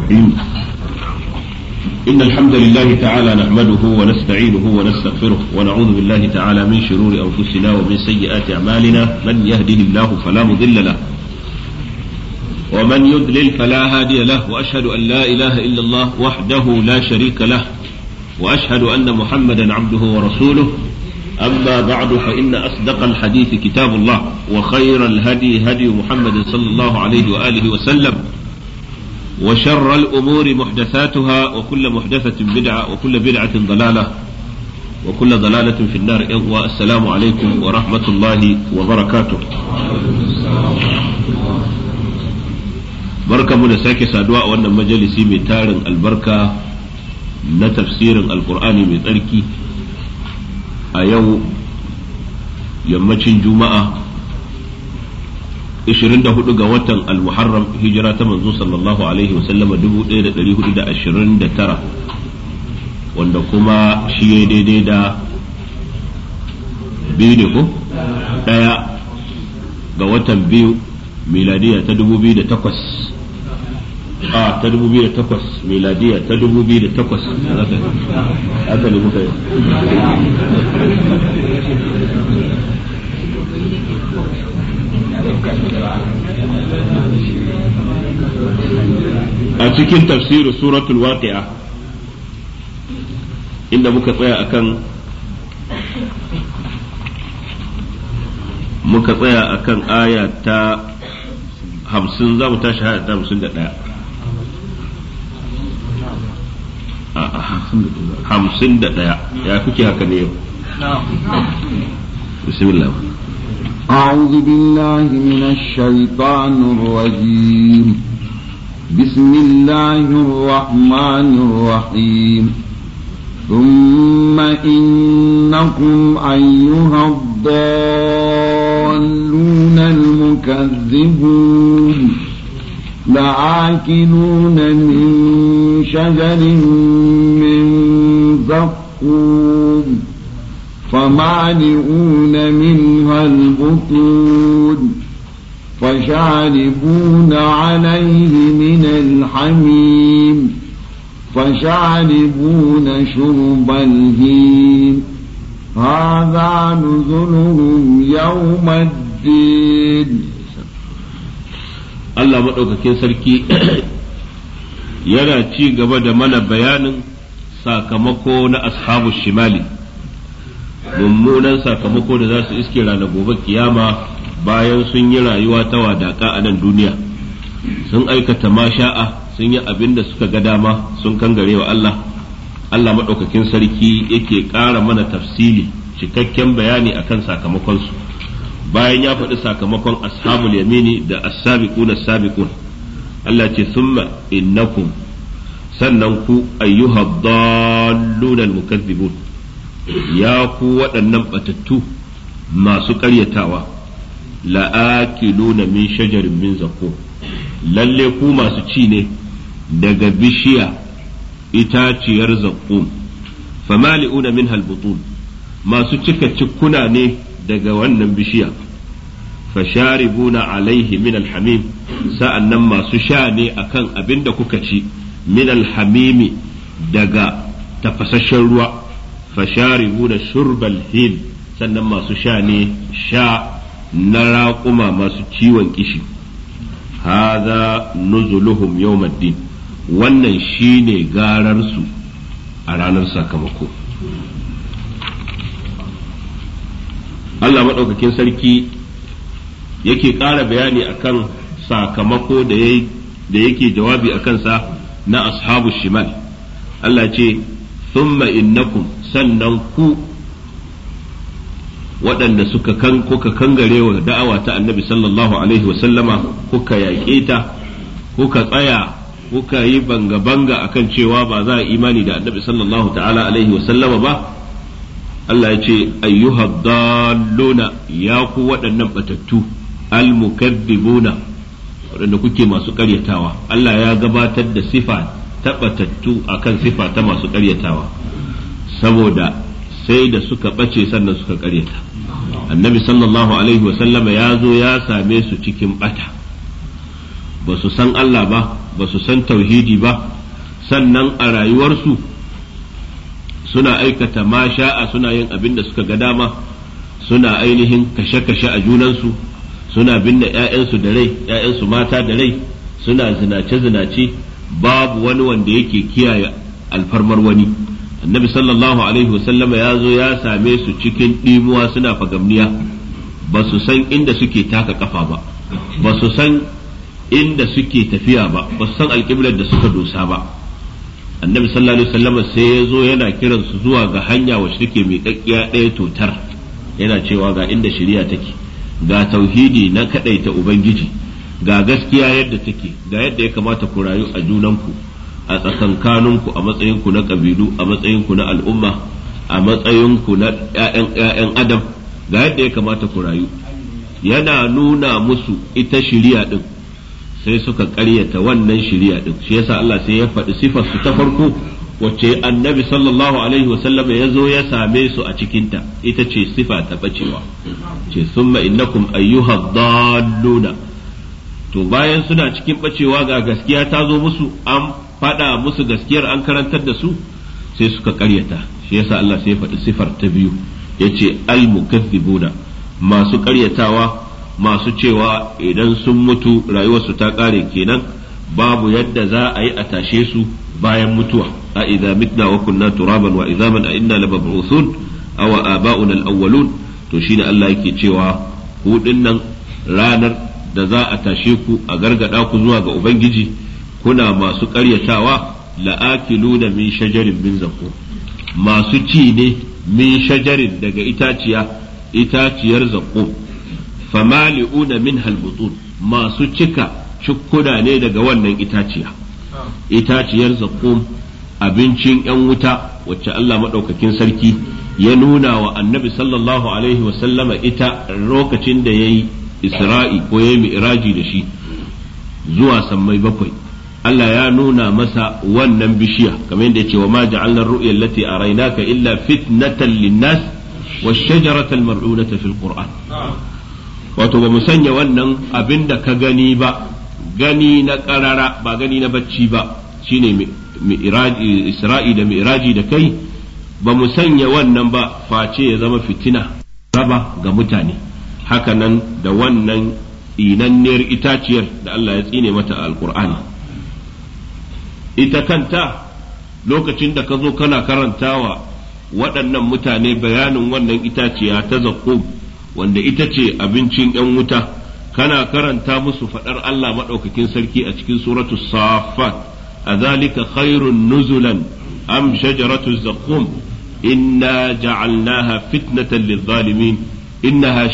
الرحيم إن الحمد لله تعالى نحمده ونستعينه ونستغفره ونعوذ بالله تعالى من شرور أنفسنا ومن سيئات أعمالنا من يهده الله فلا مضل له ومن يضلل فلا هادي له وأشهد أن لا إله إلا الله وحده لا شريك له وأشهد أن محمدا عبده ورسوله أما بعد فإن أصدق الحديث كتاب الله وخير الهدي هدي محمد صلى الله عليه وآله وسلم وشر الأمور محدثاتها وكل محدثة بدعة وكل بدعة ضلالة وكل ضلالة في النار والسلام عليكم ورحمة الله وبركاته barka mu da sake saduwa a wannan majalisi mai tarin albarka na tafsirin alkur'ani mai tsarki a yau yammacin juma'a 24 ga watan almuharram hijira ta manzo sallallahu alaihi wasallama 1429 wanda kuma shi ya daidai da biyu ne ko daya ga watan biyu miladiya ta 2008 a ta 2008 miladiya ta 2008 haka ne muka yi a cikin tafsirin suratul waqi'a inda muka tsaya akan muka tsaya akan aya ta hamsin za mu tashi aya ta hamsin da ɗaya hamsin da ɗaya ya kuke haka ne yau bismillah أعوذ بالله من الشيطان الرجيم بسم الله الرحمن الرحيم ثم إنكم أيها الضالون المكذبون لآكلون من شجر من زقوم فمالئون منها البطون فشاربون عليه من الحميم فشاربون شرب الهيم هذا نزلهم يوم الدين Allah maɗaukakin sarki yana ci gaba da mana bayanin sakamako na ashabu shimali mummunan sakamako da za su iske ranar gobe kiyama bayan sun yi rayuwa ta wadaka a nan duniya sun aikata masha'a sun yi abin da suka ga dama sun kangare wa Allah Allah maɗaukakin sarki yake ƙara mana tafsili cikakken bayani akan sakamakonsu bayan ya faɗi sakamakon ashabul yamini da as-sabiqun as-sabiqun Allah ce thumma innakum sannan ku ayyuha dallun al-mukaththibun ya ku waɗannan batattu masu ƙaryatawa la'akiluna min shajarin min zakum lalle ku masu ci ne daga bishiya itaciyar zakum famali'una min halbutun masu cika cikkuna ne daga wannan bishiya fasharibuna alaihi min alhamim sa'annan masu sha ne akan abin da kuka ci min alhamimi daga tafasasshen ruwa fasharibuna shurbal hil sannan masu sha ne sha na raƙuma masu ciwon kishi haza nuzuluhum yawmaddin wannan shine gararsu a ranar sakamako Allah maɗaukakin sarki yake ƙara bayani akan sakamako da yake jawabi a kansa na ashabu shimal Allah ce thumma innakum sannan ku waɗanda suka kan kuka kangare wa da'awa ta annabi sallallahu alaihi wasallama kuka yaƙe ta kuka tsaya kuka yi banga-banga akan cewa ba za a imani da annabi sallallahu ta'ala alaihi wasallama ba Allah ya ce ayyuha dalluna ya ku waɗannan batattu almukaddibuna waɗanda kuke masu ƙaryatawa Allah ya gabatar da sifa ta batattu akan sifa ta masu ƙaryatawa saboda sai da suka ɓace sannan suka ƙaryata annabi sallallahu alaihi wasallama ya zo ya same su cikin ɓata ba su san Allah ba ba su san tauhidi ba sannan a rayuwarsu suna aikata ma sha'a suna yin abin da suka ga dama suna ainihin kashe-kashe a junansu suna binne 'ya'yansu da rai 'ya'yansu mata da rai suna zinace-zinace babu wani wanda yake kiyaye alfarmar wani annabi sallallahu alaihi wasallama ya zo ya same su cikin ɗimuwa suna fagamniya ba su san inda suke taka kafa ba ba su san inda suke tafiya ba ba su san alƙiblar da suka dosa ba annabi sallallahu alaihi wasallama sai ya zo yana kiran su zuwa ga hanya wacce take mai kakkiya ɗaya totar yana cewa ga inda shari'a take ga tauhidi na kadaita ubangiji ga gaskiya yadda take ga yadda ya kamata ku rayu a junanku a tsakankaninku a matsayinku na ƙabilu a matsayinku na al'umma a matsayinku na ‘ya'yan adam ga yadda ya kamata ku rayu yana nuna musu ita shiriya ɗin sai suka ƙaryata wannan shiriya ɗin shi yasa Allah sai ya faɗi sifar su ta farko wacce annabi sallallahu alaihi wasallam ya zo ya same su a cikinta ita ce sifa ta bacewa ce summa innakum ayyuha dalluna to bayan suna cikin bacewa ga gaskiya ta zo musu an faɗa musu gaskiyar an karantar da su sai suka karyata shi yasa Allah sai ya faɗi sifar ta biyu yace al-mukaththibuna masu karyatawa masu cewa idan sun mutu rayuwarsu ta ƙare kenan babu yadda za a yi a tashe su bayan mutuwa a idza mitna wa kunna turaban wa idzaman a inna labab'uthun aw aba'una al-awwalun to shine Allah yake cewa ku dinnan ranar da za a tashe ku a gargada ku zuwa ga ubangiji kuna masu ƙaryatawa la'akiluna min shajarin min zakum masu ci ne min shajarin daga itaciya itaciyar zakum famali'una min halbutun masu cika cikkuna ne daga wannan itaciya itaciyar zakum abincin yan wuta wacce Allah maɗaukakin sarki ya nuna wa annabi sallallahu alaihi wasallama ita lokacin da ya yi isra'i ko ya yi mi'raji da shi zuwa sammai bakwai Allah ya nuna masa wannan bishiya kamar yadda ce wa ma ja'alna ar-ru'ya allati araynaka illa fitnatan lin-nas wash-shajarata al-mar'unata fil Qur'an wato ba mu sanya wannan abinda ka gani ba gani na karara ba gani na bacci ba shine mi'raji Isra'i da mi'raji da kai ba mu sanya wannan ba face ya zama fitina raba ga mutane hakanan da wannan inanniyar itaciyar da Allah ya tsine mata al-Qur'ani ita kanta lokacin da ka zo kana karantawa waɗannan mutane bayanin wannan itaciya ta zaƙo wanda ita ce abincin ‘yan wuta kana karanta musu faɗar Allah maɗaukakin sarki a cikin suratu safat a zalika khairun nuzulan am shajaratu zaqqum inna ja'alnaha fitnatan lil-zalimin innaha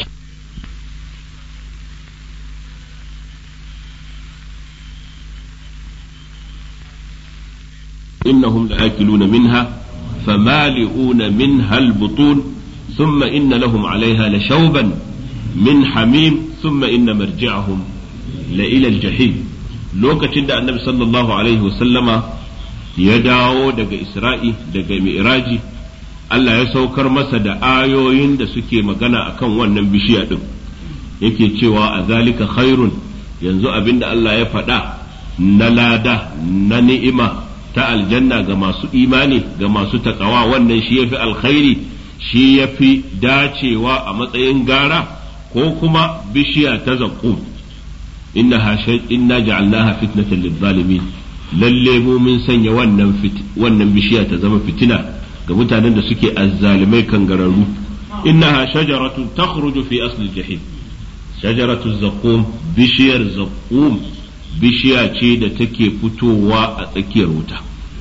إنهم لآكلون منها فمالئون منها البطون ثم إن لهم عليها لشوبا من حميم ثم إن مرجعهم لإلى الجحيم لوكتين دا النبي صلى الله عليه وسلم يداو دقى إسرائي دقى مئراجي Allah ya saukar masa da ayoyin da suke magana akan wannan bishiya ɗin yake cewa a zalika khairun yanzu abinda Allah ya faɗa na lada na ni'ima ta aljanna ga masu imani ga masu takawa wannan shi yafi alkhairi shi yafi dacewa a matsayin gara ko kuma bishiya ta zaqqum inna inna ja'alnaha fitnatan lil-zalimin lalle mu mun sanya wannan wannan bishiya ta zama fitina ga mutanen da suke azzalimai kangararru innaha shajaratun takhruju fi asli jahim shajaratu zaqqum bishiyar zaqqum bishiya ce da take fitowa a tsakiyar wuta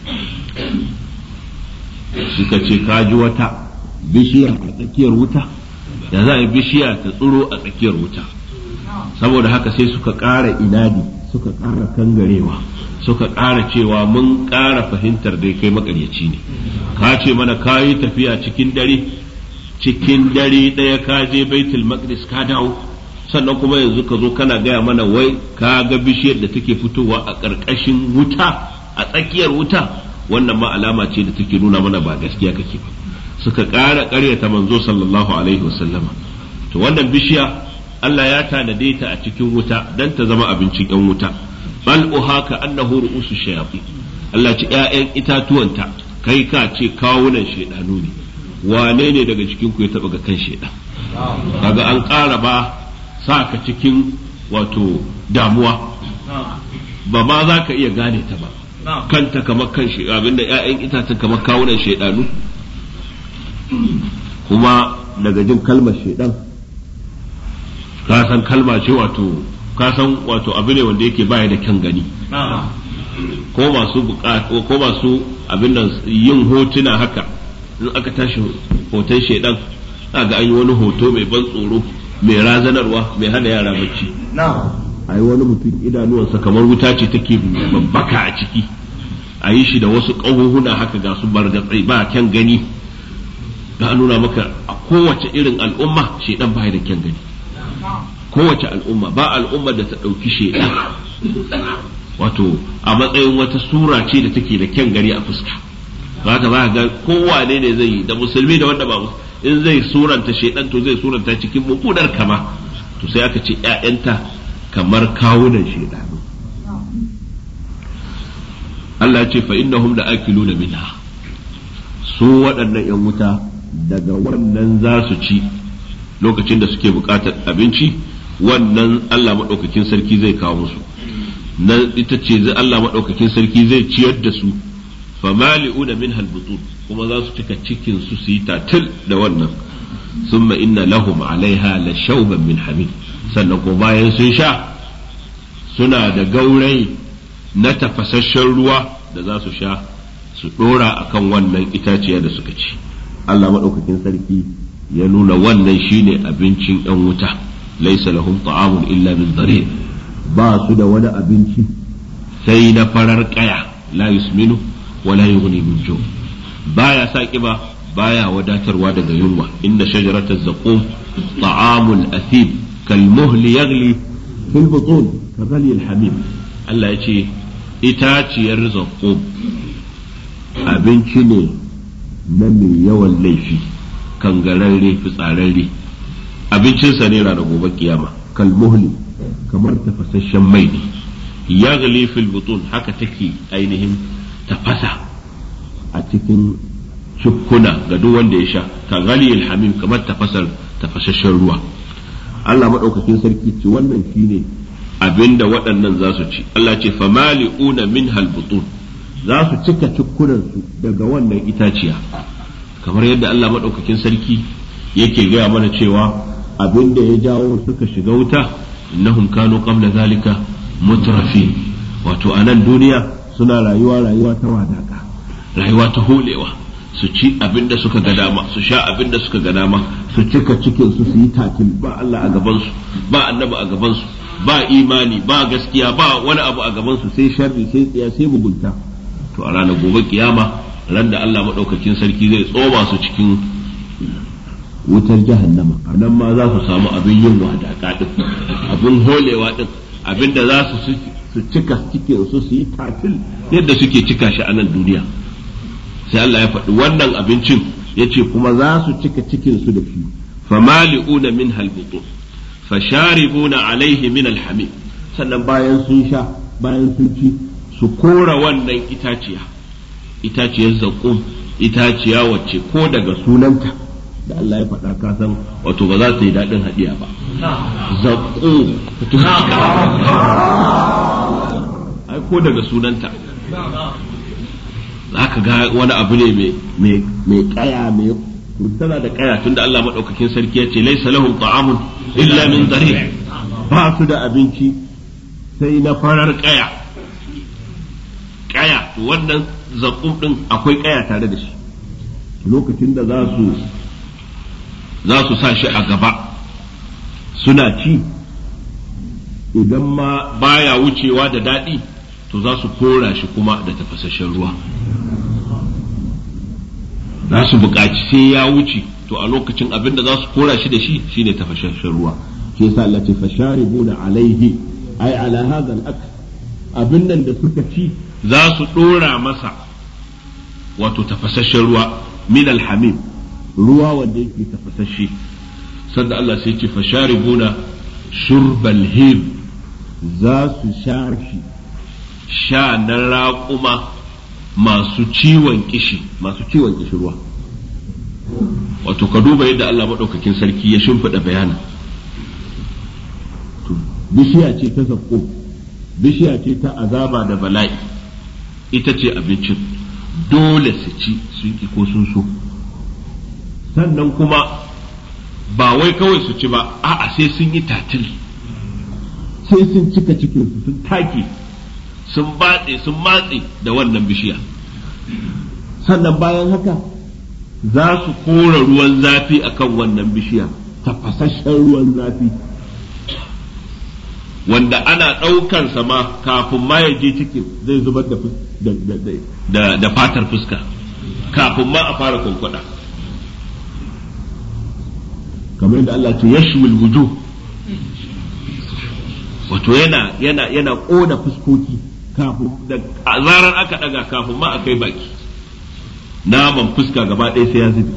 suka ce kaji wata bishiya a tsakiyar wuta da za a yi bishiya ta tsiro a tsakiyar wuta saboda haka sai suka ƙara inadi suka ƙara kangarewa suka ƙara cewa mun ƙara fahimtar dai kai makaryaci ne ka ce mana ka yi tafiya cikin dare cikin dare ɗaya ka je baitul maqdis ka dawo sannan kuma yanzu ka zo kana gaya mana wai ka ga bishiyar da take fitowa a ƙarƙashin wuta a tsakiyar wuta wannan ma alama ce da take nuna mana ba gaskiya kake ba suka ƙara ƙaryata manzo sallallahu alaihi wasallama to wannan bishiya Allah ya tanade ta a cikin wuta dan ta zama abincin ƴan wuta bal uhaka annahu ru'usu shayatin Allah ce ƴaƴan itatuwanta kai ka ce kawunan shedanu ne wane ne daga cikin ku ya taba ga kan shedan kaga an ƙara ba sa ka cikin wato damuwa ba ma za ka iya gane ta ba kanta kamar kan shi abinda ƴaƴan itacen kamar kawunan shedanu kuma daga jin kalmar shedan ka san kalma ce wato ka san wato abu ne wanda yake baya da kyan gani ko masu ko masu abin nan yin hotuna haka in aka tashi hoton shedan ga an yi wani hoto mai ban tsoro mai razanarwa mai hana yara bacci a yi wani mutum idanuwansa kamar wuta ce take babbaka a ciki a yi shi da wasu ƙahohuna haka ga su bargatsai ba kyan gani ga nuna maka a kowace irin al'umma shedan baya da kyan gani kowace al'umma ba al'ummar da ta ɗauki shedan wato a matsayin wata sura ce da take da kyan gani a fuska za ka ba ga kowane ne zai yi da musulmi da wanda ba in zai suranta shedan to zai suranta cikin mummunar kama to sai aka ce ƴaƴanta kamar kawunan shedanu Allah ce fa innahum la akiluna minha su waɗannan ƴan wuta daga wannan za su ci lokacin da suke buƙatar abinci wannan Allah maɗaukakin sarki zai kawo musu nan ita ce zai Allah maɗaukakin sarki zai ciyar da su famali'una min halbutun kuma za su cika cikin su su yi tatil da wannan summa inna lahum alaiha la shauban min hamid sannan ko bayan sun sha suna da gaurai na tafasasshen ruwa da za su sha su ɗora akan wannan itaciya da suka ci Allah maɗaukakin sarki ya nuna wannan shine abincin 'yan wuta laisa lahum ta'amun illa min dare ba su da wani abinci sai na farar kaya la yusminu wa la yughni min ju baya sa kiba baya wadatarwa daga yunwa inda shajarata zaqum ta'amul athib kal muhli yaghli fil butun ka ghali al hamim Allah ya ce itaciyar zaqum abinci ne na mai yawan laifi kangararre fitsararre abincinsa ne ranar gobe kiyama kalmuhli kamar tafasasshen mai ne ya fil butun haka take ainihin tafasa a cikin cikkuna ga duk wanda ya sha ka gali hamim kamar tafasar tafasasshen ruwa Allah maɗaukakin sarki ce wannan shine abinda waɗannan za su ci Allah ce famali'una min halbutun za su cika cikkunansu daga wannan itaciya kamar yadda Allah maɗaukakin sarki yake gaya mana cewa abin da ya jawo suka shiga wuta innahum kanu qabla zalika mutrafi wato a nan duniya suna rayuwa rayuwa ta wadaka rayuwa ta holewa su ci abin da suka ga dama su sha abin da suka ga dama su cika cikin su su yi tatil ba Allah a gaban su ba annabi a gaban su ba imani ba gaskiya ba wani abu a gaban su sai sharri sai tsiya sai mugunta to a ranar gobe kiyama ran da Allah madaukakin sarki zai tsoma su cikin wutar jahannama a nan ma za su samu abin yin wadaka din abin holewa din abin da za su su cika cikin su su yi tatil yadda suke cika shi a nan duniya sai Allah ya faɗi wannan abincin ya ce kuma za su cika cikin su da shi famali'una min halbutun fasharibuna alaihi min alhamim sannan bayan sun sha bayan sun ci su kora wannan itaciya itaciyar zaƙum itaciya wacce ko daga sunanta da Allah ya faɗa ka san wato ba za su yi daɗin haɗiya ba zaƙo ai ko daga sunanta za ka ga wani abu ne mai kaya mai tana da kaya tunda Allah maɗaukakin sarki ya ce laisa lahum ta'amun illa min dari ba su da abinci sai na farar kaya kaya wannan zaƙum ɗin akwai kaya tare da shi lokacin da za su za su sa shi a gaba suna ci idan ma baya wucewa da daɗi to za su kora shi kuma da tafasasshen ruwa za su buƙaci sai ya wuce to a lokacin abin da za su kora shi da shi shine tafasasshen ruwa shi yasa Allah ce fasharibuna alaihi ai ala hadha al abin nan da suka ci za su dora masa wato tafasasshen ruwa min alhamim ruwa wanda yake tafasasshe sanda Allah sai ce fasharibuna shurbal him za su sha shi sha na raƙuma masu ciwon kishi masu ciwon kishirwa wato ka duba yadda Allah maɗaukakin sarki ya shimfiɗa bayanin bishiya ce ta zakko bishiya ce ta azaba da bala'i ita ce abincin dole su ci sun ki ko sun so sannan kuma ba wai kawai su ci ba a'a sai sun yi tatil sai sun cika cikin su sun take sun batse sun matse da wannan bishiya sannan bayan haka za su kora ruwan zafi akan wannan bishiya tafasasshen ruwan zafi wanda ana ɗaukar ma kafin ma ya je cikin zai zubar da, da, fatar fuska kafin ma a fara kwankwada kamar yadda Allah ce yashmil wujuh wato yana yana yana ƙona fuskoki kafin da a zarar aka ɗaga kafin ma a kai baki naman fuska gaba ɗaya sai ya zube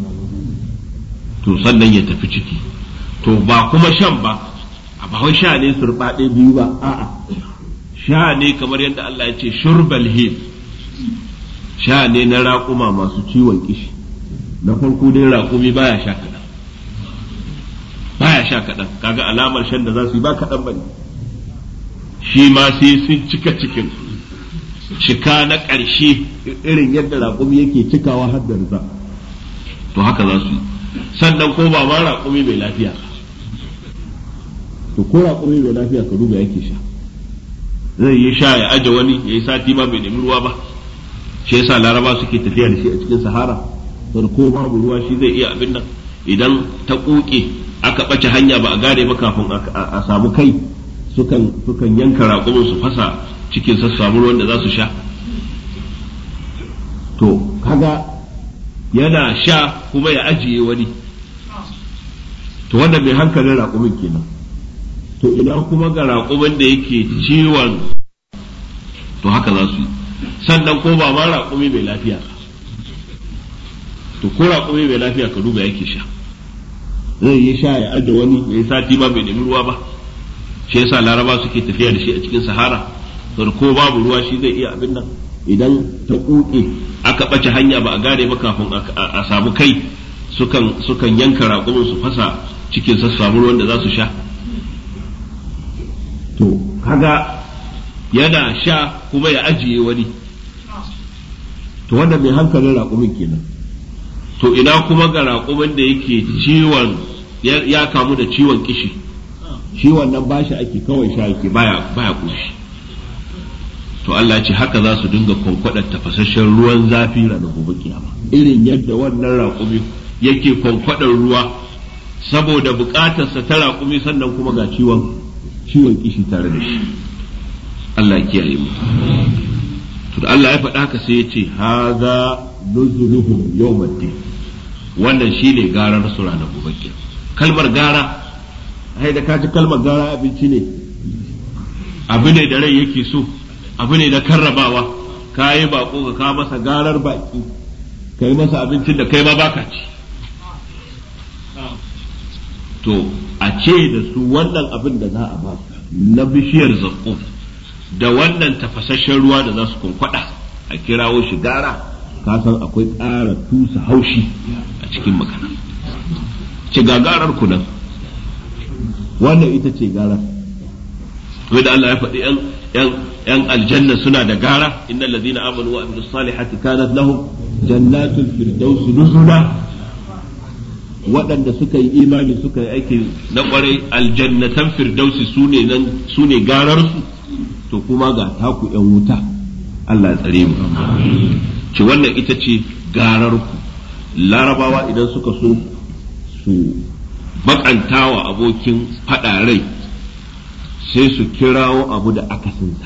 to sannan ya tafi ciki to ba kuma shan ba ba wai sha ne surbaɗe biyu ba a'a sha ne kamar yadda Allah ya ce shurbal hil sha ne na raƙuma masu ciwon kishi na farko dai raƙumi baya sha kaɗan baya sha kaɗan kaga alamar shan da za su yi ba kaɗan ba ne shi ma sai sun cika cikin cika na ƙarshe irin yadda raƙumi yake cikawa har da riza to haka za su yi sannan ko ba ma raƙumi mai lafiya to ko raƙumi mai lafiya ka duba yake sha zai yi sha ya aje wani ya yi sati ma bai nemi ruwa ba shi yasa laraba suke tafiya da shi a cikin sahara to ko babu ruwa shi zai iya abin nan idan ta kuke aka ɓace hanya ba a gane ba kafin a samu kai sukan sukan yanka raƙumin su fasa cikin sa samu ruwan da za su sha to kaga yana sha kuma ya ajiye wani to wannan mai hankalin raƙumin kenan to idan kuma ga raƙumin da yake ciwon to haka za su yi sannan ko ba ma raƙumi mai lafiya to ko raƙumi mai lafiya ka duba yake sha zai yi sha ya aje wani ya yi sati ma bai nemi ruwa ba shi yasa laraba suke tafiya da shi a cikin sahara to ko babu ruwa shi zai iya abin nan idan ta kuke aka ɓace hanya ba a gane ba kafin a samu kai sukan sukan yanka raƙumin su fasa cikin sa samu ruwan da za su sha to kaga yana sha kuma ya ajiye wani to wanda mai hankalin raƙumin kenan to ina kuma ga raƙumin da yake ciwon ya kamu da ciwon kishi shi wannan bashi ake kawai sha yake baya baya kushi to Allah ce haka za su dinga kwankwadar tafasasshen ruwan zafi ranar gobe kiyama irin yadda wannan raƙumi yake kwankwadar ruwa saboda buƙatarsa ta raƙumi sannan kuma ga ciwon ciwon kishi tare da shi Allah ya kiyaye mu to Allah ya faɗa haka sai ya ce haza nuzuluhum yawmaddin wannan shine garar su ranar gobe kalmar gara ai da kaji kalmar gara abinci ne abu ne da rai yake so abu ne da karrabawa ka yi bako ka kawo masa garar baki ka yi masa abincin da kai ma baka ci to a ce da su wannan abin da za a ba na bishiyar zakko da wannan tafasasshen ruwa da za su kunkwada a kirawo shi gara ka san akwai ƙara tusa haushi a cikin makana ce gagarar ku nan wannan ita ce garar wai da Allah ya faɗi ‘yan aljanna suna da gara inna allazina amanu wa amilus salihati kanat lahum jannatul firdaus nuzula waɗanda suka yi imani suka yi aiki na ƙwarai aljannatan firdausi su ne nan su ne gararsu to kuma ga taku ‘yan wuta Allah ya tsare mu ce wannan ita ce gararku larabawa idan suka so su bakantawa abokin faɗa rai sai su kirawo abu da akasinsa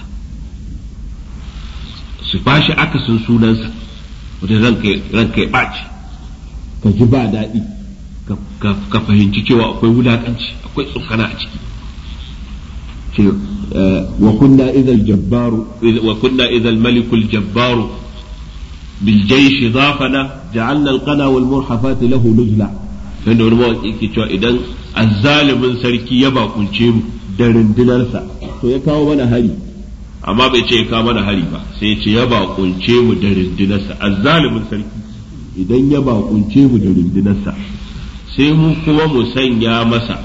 su bashi akasin sunansa wanda ranka ya ɓaci ka ji ba daɗi ka fahimci cewa akwai wulaƙanci akwai tsokana a ciki ce wa kunna idal jabbaru wa kunna idal malikul jabbaru bil jaysh dhafana ja'alna al qana wal murhafat lahu nuzla sai da wani mawaƙi ke cewa idan azzalimin sarki ya bakunce mu da rundunarsa to ya kawo mana hari amma bai ce ka mana hari ba sai ya ce ya bakunce mu da rundunarsa azzalimin sarki idan ya bakunce mu da rundunarsa sai mu kuma mu sanya masa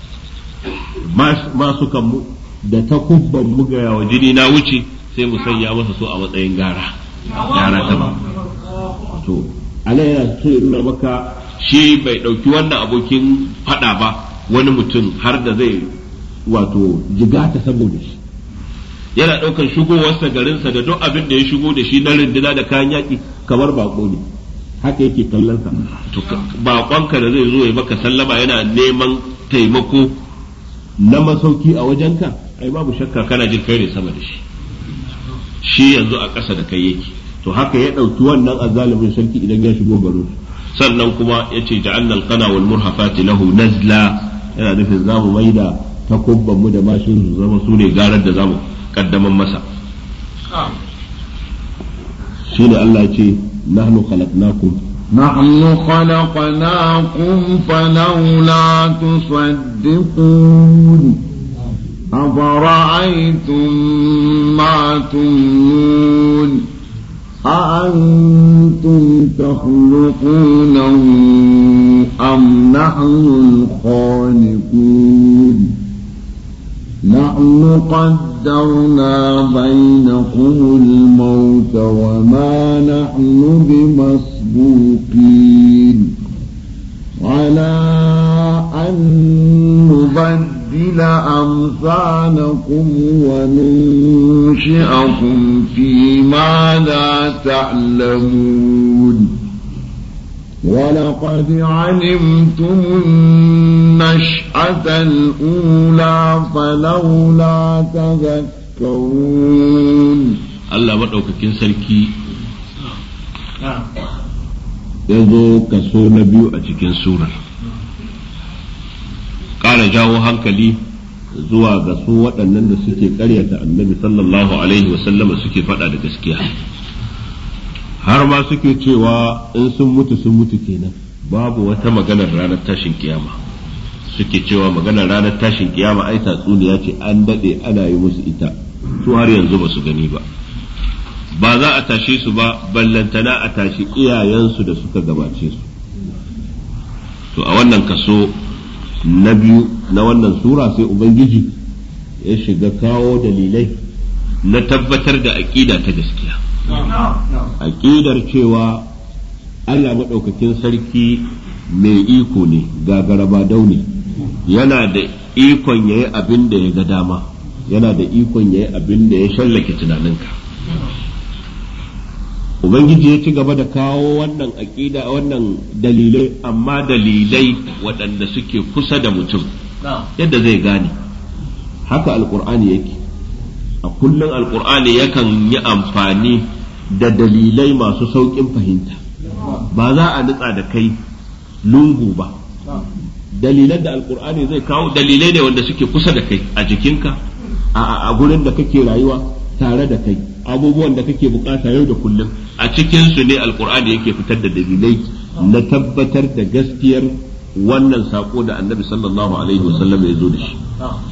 masu kanmu da takubban mu ga yawa jini na wuce sai mu sanya masa su a matsayin gara gara ta ba to ana yana so ya nuna maka shi bai ɗauki wannan abokin faɗa ba wani mutum har da zai wato jigata saboda shi yana ɗaukar shigowarsa garinsa da duk abin da ya shigo da shi na rinduna da kayan yaƙi kamar bako ne haka yake kallon sa to bakonka da zai zo ya maka sallama yana neman taimako na masauki a wajenka ai babu shakka kana jin kai ne sama da shi shi yanzu a ƙasa da kai yake to haka ya ɗauki wannan azalimin sarki idan ya shigo garin sannan kuma ya ce ja'alna alqana wal murhafati lahu nazla yana nufin zamu maida takubban mu da mashin su zama su ne garar da zamu kaddaman masa shi ne Allah ce nahnu khalaqnakum نحن خلقناكم فلولا تصدقون أفرأيتم ما تمنون أأنتم تخلقونه أم نحن الخالقون نحن قدرنا بينكم الموت وما نحن بمسبوقين على أن نبدل أمثالكم وننشئكم فيما لا تعلمون ولقد علمتم النشأة الأولى فلولا تذكرون Allah maɗaukakin sarki ya zo kaso na biyu a cikin surar ƙara jawo hankali zuwa ga su waɗannan da suke ƙaryata annabi sallallahu alaihi wasallama suke faɗa da gaskiya har ma suke cewa in sun mutu sun mutu kenan babu wata maganar ranar tashin kiyama suke cewa maganar ranar tashin kiyama ai tatsuniya ce an daɗe ana yi musu ita su har yanzu ba su gani ba ba za a tashe su ba ballantana a tashi iyayensu da suka gabace su to a wannan kaso na biyu na wannan sura sai ubangiji ya shiga kawo dalilai na tabbatar da aƙida ta gaskiya aƙidar cewa Allah maɗaukakin sarki mai iko ne gagaraba daune yana da ikon ya yi abin da ya ga dama yana da ikon ya yi abin da ya shallake tunaninka ubangiji ya ci gaba da kawo wannan aƙida wannan dalilai amma dalilai waɗanda suke kusa da mutum yadda zai gane haka alkur'ani yake a kullum alkur'ani yakan yi amfani da dalilai masu sauƙin fahimta ba za a nutsa da kai lungu ba dalilan da alkur'ani zai kawo dalilai ne wanda suke kusa da kai a jikinka a gurin da kake rayuwa tare da kai abubuwan da kake bukata yau da kullum a cikinsu ne alkur'ani yake fitar da dalilai na tabbatar da gaskiyar wannan sako da annabi sallallahu alaihi wasallam ya zo da shi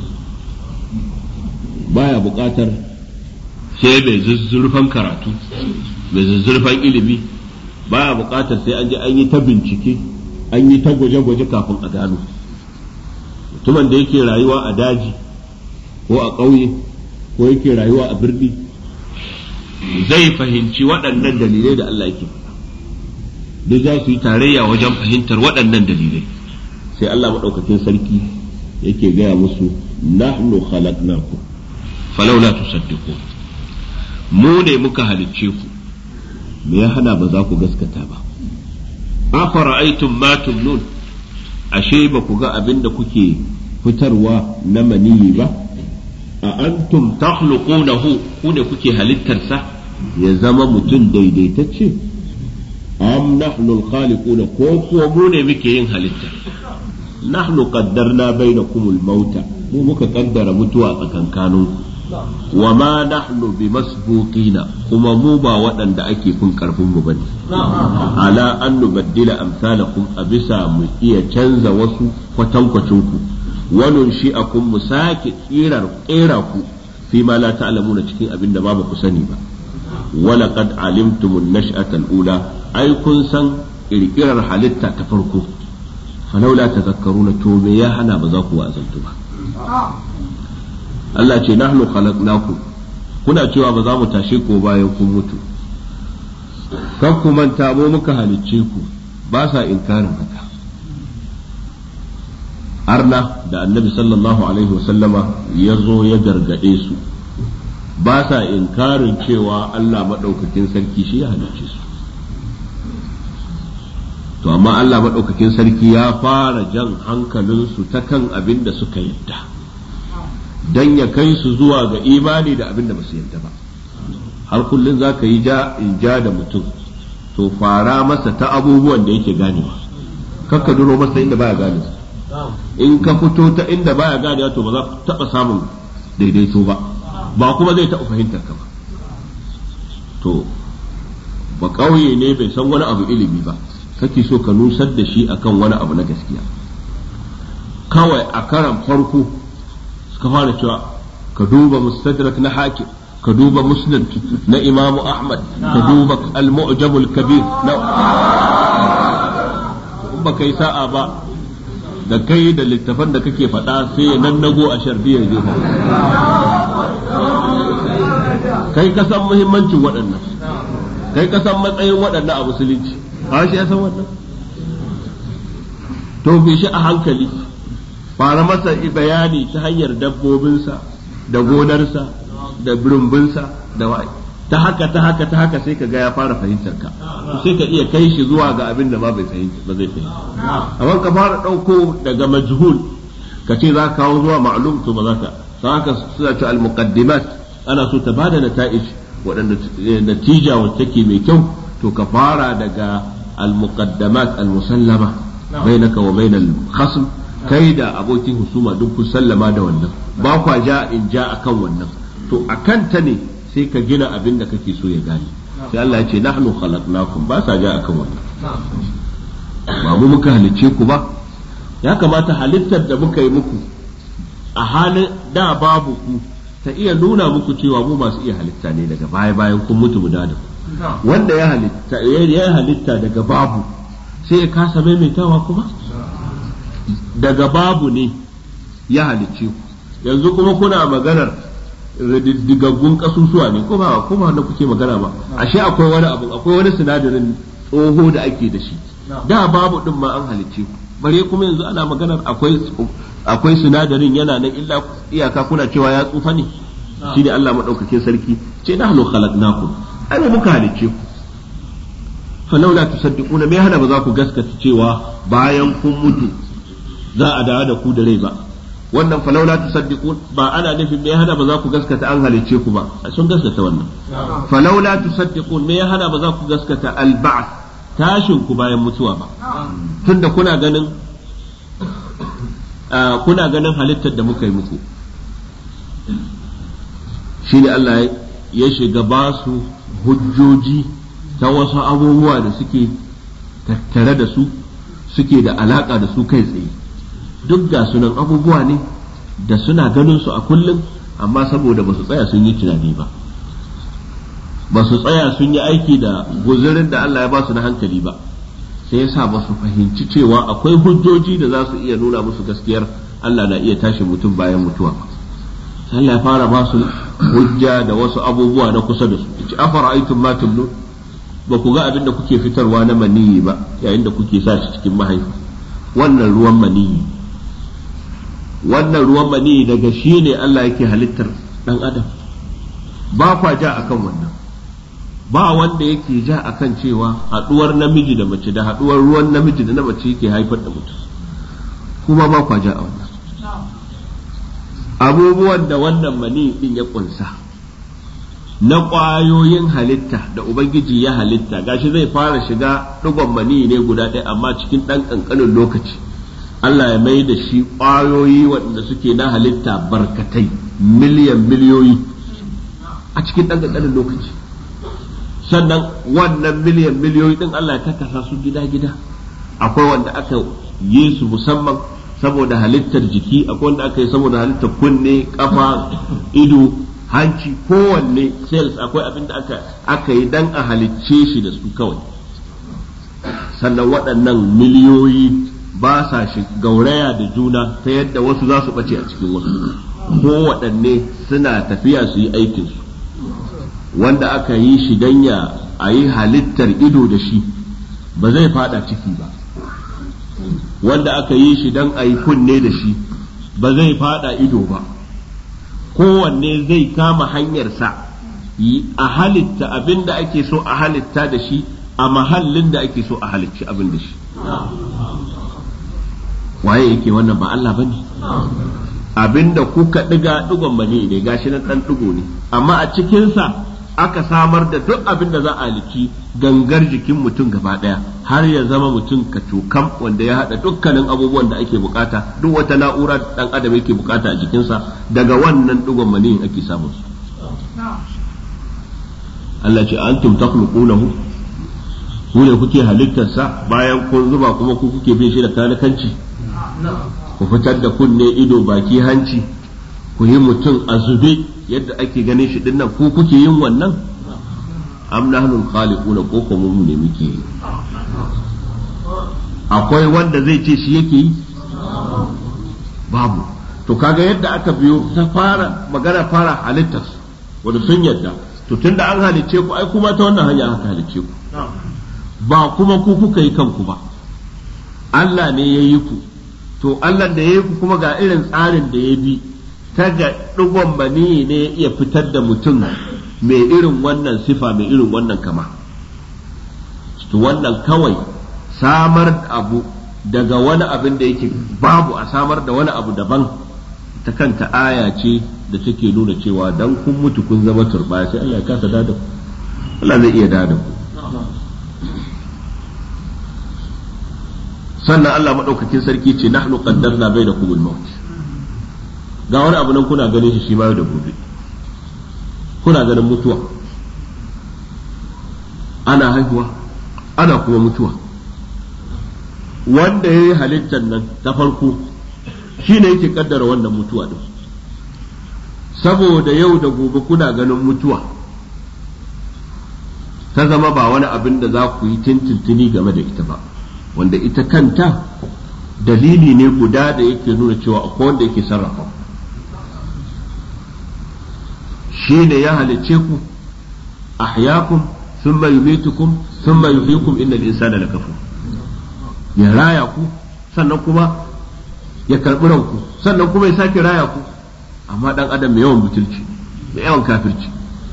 baya bukatar sai mai zuzzurfan karatu mai zuzzurfan ilimi baya bukatar sai an je an yi ta bincike an yi ta gwaje-gwaje kafin a gano mutumin da yake rayuwa a daji ko a ƙauye ko yake rayuwa a birni zai fahimci waɗannan dalilai da Allah yake duk za su yi tarayya wajen fahimtar waɗannan dalilai sai Allah maɗaukakin sarki yake gaya musu nahnu khalaqnakum falawla tusaddiqun mu ne muka halicce ku me ya hana ba za ku gaskata ba afara'aytum ma tumnun ashe ba ku ga abin da kuke fitarwa na maniyi ba a antum takhluqunahu ku ne kuke halittarsa ya zama mutum daidaitacce am nahnu al-khaliquna ko kuwa mu ne muke yin halitta nahnu qaddarna bainakum al-mauta mu muka kaddara mutuwa tsakankanin wa ma nahnu bimasbuqina kuma mu ba waɗanda ake fin karfin mu bane ala an nubaddila amsalakum a bisa mu iya canza wasu kwatankwacin ku wannan shi akun mu sake tsirar kera ku fi ma la ta'lamuna cikin abin da ba ku sani ba wala qad alimtum an-nash'ata al-ula ai kun san kirkirar halitta ta farko falaula tazakkaruna to me ya hana ba za ku wa'azantu ba Allah ce nahnu khalaqnakum kuna cewa ba za mu tashe ko bayan kun mutu kan ku manta mu muka halicce ku ba sa inkarin haka arna da annabi sallallahu alaihi wasallama ya zo ya gargade su ba sa inkarin cewa Allah maɗaukakin sarki shi ya halicce su to amma Allah maɗaukakin sarki ya fara jan hankalinsu ta kan abin da suka yadda don ya kai su zuwa ga imani da abin da ba su yadda ba har kullum za ka yi ja in ja da mutum to fara masa ta abubuwan da yake ganewa kakka duro masa inda baya gane in ka fito ta inda baya gane to ba za ku taɓa samun daidaito ba ba kuma zai taɓa fahimtar ka ba to ba ƙauye ne bai san wani abu ilimi ba kake so ka nusar da shi akan wani abu na gaskiya kawai a karan farko suka fara cewa ka duba mustadrak na hakim ka duba muslim na imamu ahmad ka duba al-mu'jam al-kabir na ba kai sa'a ba da kai da littafan da kake faɗa sai ya nannago a sharbiyar jefa kai ka san muhimmancin waɗannan kai ka san matsayin waɗannan a musulunci ba shi ya san wannan to bi shi a hankali fara masa bayani ta hanyar dabbobinsa da gonarsa da birumbinsa da wa'i ta haka ta haka ta haka sai ka ga ya fara fahimtar ka sai ka iya kai shi zuwa ga abin da ma bai fahimta ba zai fahimta amma ka fara ɗauko daga majhul ka ce za ka kawo zuwa ma'lum to ba za ka sai haka suna ce al-muqaddimat ana so ta bada nata'ij waɗanda natija wacce take mai kyau to ka fara daga al-muqaddamat al-musallama bainaka wa bainal khasm kai da abokin husuma duk ku sallama da wannan ba kwa ja in ja akan wannan to akan ta ne sai ka gina abin da kake so ya gane sai Allah ya ce nahnu khalaqnakum ba sa ja akan wannan ba mu muka halicce ku ba ya kamata halittar da muka yi muku a halin da babu ku ta iya nuna muku cewa mu masu iya halitta ne daga baya bayan kun mutu mu da wanda ya halitta ya halitta daga babu sai ya kasa maimaitawa kuma daga babu ne ya halicce ku yanzu kuma kuna maganar rididdigaggun kasusuwa ne ko ba ko ba wanda kuke magana ba ashe akwai wani abu akwai wani sinadarin tsoho da ake da shi da babu din ma an halicce ku bare kuma yanzu ana maganar akwai akwai sinadarin yana nan illa iyaka kuna cewa ya tsufa ne shine Allah madaukakin sarki ce nahnu khalaqnakum ai muka halicce ku falaula tusaddiquna me hana ba za ku gaskata cewa bayan kun mutu za a dawo da ku da rai ba wannan falaula tusaddiqun ba ana nufin me hana ba za ku gaskata an halicce ku ba sun gaskata wannan falaula tusaddiqun me hana ba za ku gaskata al-ba'th tashin ku bayan mutuwa ba tunda kuna ganin kuna ganin halittar da muka yi muku shi ne Allah ya shiga ba su hujjoji ta wasu abubuwa da suke tattare da su suke da alaka da su kai tsaye duk ga sunan abubuwa ne da suna ganin su a kullum amma saboda ba su tsaya sun yi tunani ba ba su tsaya sun yi aiki da guzurin da Allah ya ba su na hankali ba sai yasa ba su fahimci cewa akwai hujjoji da za su iya nuna musu gaskiyar Allah na iya tashi mutum bayan mutuwa ba Allah ya fara ba su hujja da wasu abubuwa na kusa da su ci afara'aytum ma tumnu ba ku ga abin da kuke fitarwa na maniyi ba yayin da kuke sa shi cikin mahaifa wannan ruwan maniyi wannan ruwan maniyi daga shi ne Allah yake halittar dan adam ba kwa ja akan wannan ba wanda yake ja akan cewa haɗuwar namiji da mace da haɗuwar ruwan namiji da na mace yake haifar da mutum kuma ba kwa ja a wannan abubuwan da wannan mani din ya kunsa na ƙwayoyin halitta da ubangiji ya halitta gashi zai fara shiga ɗigon mani ne guda ɗaya amma cikin ɗan ƙanƙanin lokaci Allah ya mai da shi ƙwayoyi waɗanda suke na halitta barkatai miliyan miliyoyi a cikin ɗan ƙanƙanin lokaci sannan wannan miliyan miliyoyi din Allah ya kakasa su gida-gida akwai wanda aka yi su musamman saboda halittar jiki akwai wanda aka yi saboda halittar kunne kafa ido hanci kowanne cells akwai abin da aka aka yi dan a halicce shi da su kawai sannan waɗannan miliyoyi ba sa shi gauraya da juna ta yadda wasu za su ɓace a cikin wasu ko waɗanne suna tafiya su yi aikinsu wanda aka yi shi dan ya a yi halittar ido da shi ba zai fada ciki ba wanda aka yi shi dan a yi kunne da shi ba zai fada ido ba kowanne zai kama hanyarsa a halitta abin da ake so a halitta da shi a mahallin da ake so a halicci abin da shi waye yake wannan ba Allah bane abinda kuka diga digon bane ne gashi nan dan digo ne amma a cikinsa aka samar da duk abin da za a liki gangar jikin mutum gaba daya har ya zama mutum kacokam wanda ya hada dukkanin abubuwan da ake bukata duk wata na'ura da dan adam yake bukata a jikinsa daga wannan digon maniyin ake samun su Allah ce antum takhluqunahu ku ne kuke halittarsa bayan kun zuba kuma ku kuke bin shi da kanakanci ku fitar da kunne ido baki hanci ku yi mutum a zube yadda ake ganin shi dinnan ku kuke yin wannan am nahnu khaliquna ko kuma mu ne muke yi akwai wanda zai ce shi yake yi babu to kaga yadda aka biyo ta fara magana fara halittar wanda sun yadda to tunda an halicce ku ai kuma ta wannan hanya aka halicce ku ba kuma ku kuka yi kanku ba Allah ne ya yi ku to Allah da ya yi ku kuma ga irin tsarin da ya bi ta ga ɗigon bani ne ya iya fitar da mutum mai irin wannan sifa mai irin wannan kama to wannan kawai samar abu daga wani abin da yake babu a samar da wani abu daban ta kanta aya ce da take nuna cewa dan kun mutu kun zama turba sai Allah ya kasa dada ku Allah zai iya dada ku sannan Allah maɗaukakin sarki ce nahnu qaddarna bainakum al-maut ga wani abu nan kuna ganin shi shi ma da gobe kuna ganin mutuwa ana haihuwa ana kuma mutuwa wanda ya yi halittar nan ta farko shi ne yake kaddara wannan mutuwa din saboda yau da gobe kuna ganin mutuwa ta zama ba wani abin da za ku yi tintintini game da ita ba wanda ita kanta dalili ne guda da yake nuna cewa akwai wanda yake sarrafa shi ne ya halicce ku ahyakum thumma yumitukum thumma yuhyikum innal insana lakafur ya raya ku sannan kuma ya karbi ranku sannan kuma ya sake raya ku amma dan adam mai yawan butulci mai yawan kafirci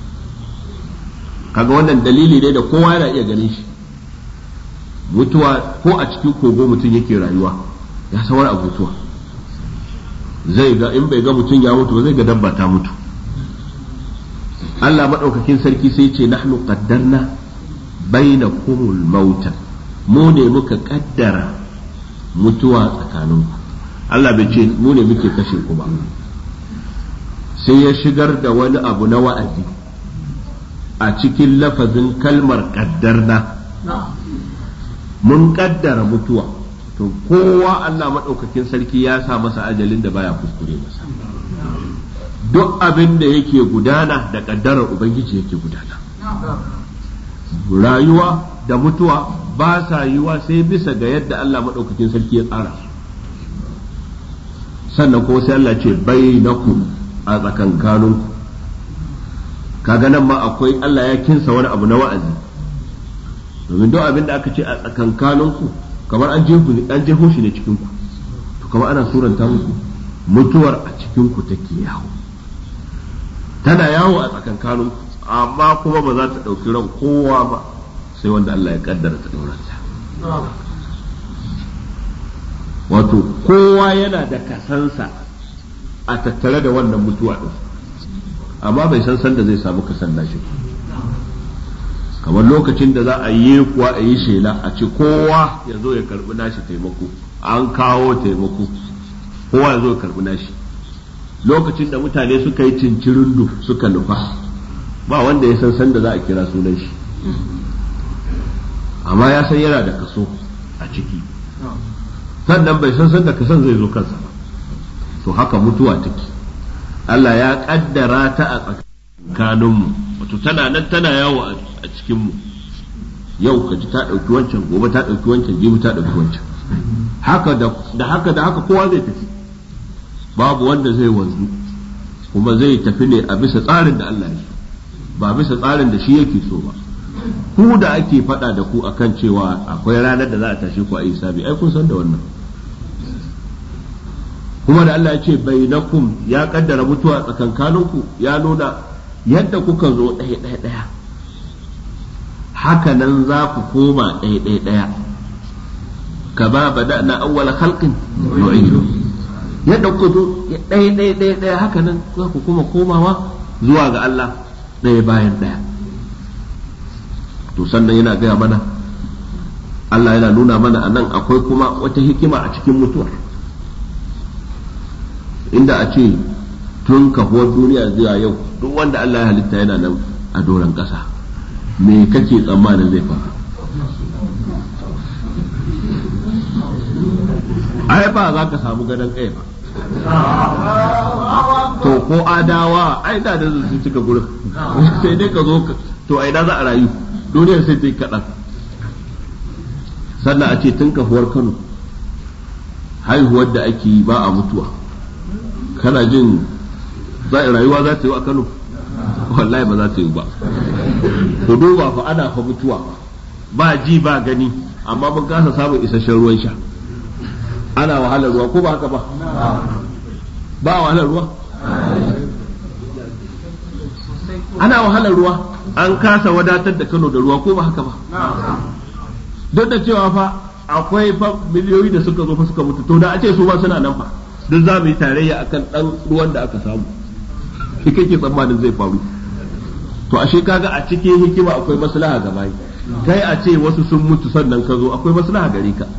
kaga wannan dalili ne da kowa yana iya ganin shi mutuwa ko a cikin kogo mutum yake rayuwa ya san wani abu mutuwa zai ga in bai ga mutum ya mutu ba zai ga dabba ta mutu Allah maɗaukakin sarki sai ce nahnu qaddarna bainakumul mauta mu ne muka kaddara mutuwa tsakaninku Allah bai ce mu ne muke kashe ku ba sai ya shigar da wani abu na wa'azi a cikin lafazin kalmar kaddarna mun kaddara mutuwa to kowa Allah maɗaukakin sarki ya sa masa ajalin da baya kuskure masa duk abin da yake gudana da kaddarar ubangiji yake gudana rayuwa da mutuwa ba sa yiwa sai bisa ga yadda Allah maɗaukakin sarki ya tsara sannan kuma sai Allah ce bainakum a tsakankaninku kaga nan ma akwai Allah ya kinsa wani abu na wa'azi domin duk abin da aka ce a tsakankaninku kamar an jeho an jeho shi ne cikin ku to kamar ana suranta muku mutuwar a cikin ku take yawo tana yawo a tsakankaninku amma kuma ba za ta ɗauki ran kowa ba sai wanda Allah ya kaddara ta ɗauranta wato kowa yana da kasansa a tattare da wannan mutuwa ɗin amma bai san sanda zai samu kasan nashi kamar lokacin da za a yi kuwa a yi shela a ce kowa ya zo ya karbi nashi taimako an kawo taimako kowa ya zo ya karbi nashi lokacin da mutane suka yi cincirindu suka nufa ba wanda ya san sanda za a kira sunan shi amma ya san yana da kaso a ciki sannan bai san sanda kasan zai zo kansa ba to haka mutuwa take Allah ya kaddara ta a tsakanin kanunmu wato tana nan tana yawo a cikinmu yau ka ji ta ɗauki wancan gobe ta ɗauki wancan jibi ta ɗauki wancan haka da haka da haka kowa zai tafi babu wanda zai wanzu kuma zai tafi ne a bisa tsarin da Allah ya ba bisa tsarin da shi yake so ba ku da ake faɗa da ku akan cewa akwai ranar da za a tashe ku a yi sabi ai kun san da wannan kuma da Allah ya ce bainakum ya kaddara mutuwa tsakankaninku ya nuna yadda kuka zo ɗaya ɗaya ɗaya haka nan za ku koma ɗaya ɗaya ɗaya kama bada na awwala khalqin nu'idu yadda kuka zo ɗaya ɗaya ɗaya ɗaya haka nan za ku kuma komawa zuwa ga Allah ɗaya bayan ɗaya to sannan yana gaya mana Allah yana nuna mana a nan akwai kuma wata hikima a cikin mutuwar inda a ce tun kafuwar duniya zuwa yau duk wanda Allah ya halitta yana nan a doron ƙasa me kake tsammanin zai faru ai ba za ka samu gadon kai ba to ko adawa ai da da su cika gurin sai dai ka zo to ai da za a rayu duniyar sai ta yi kaɗan sannan a ce tun kafuwar kano haihuwar da ake yi ba a mutuwa kana jin rayuwa za ta yi a kano wallahi ba za ta yi ba to duba fa ana fa mutuwa ba ji ba gani amma mun kasa samun isasshen ruwan sha ana wahalar ruwa ko ba haka ba ba wahalar ruwa ana wahalar ruwa an kasa wadatar da Kano da ruwa ko ba haka ba duk da cewa fa akwai fa miliyoyi da suka zo fa suka mutu to da a ce su ba suna nan fa duk za mu yi tarayya akan dan ruwan da aka samu shi kake tsammanin zai faru to ashe kaga a cikin hikima akwai maslaha ga bayi kai a ce wasu sun mutu sannan ka zo akwai maslaha gare ka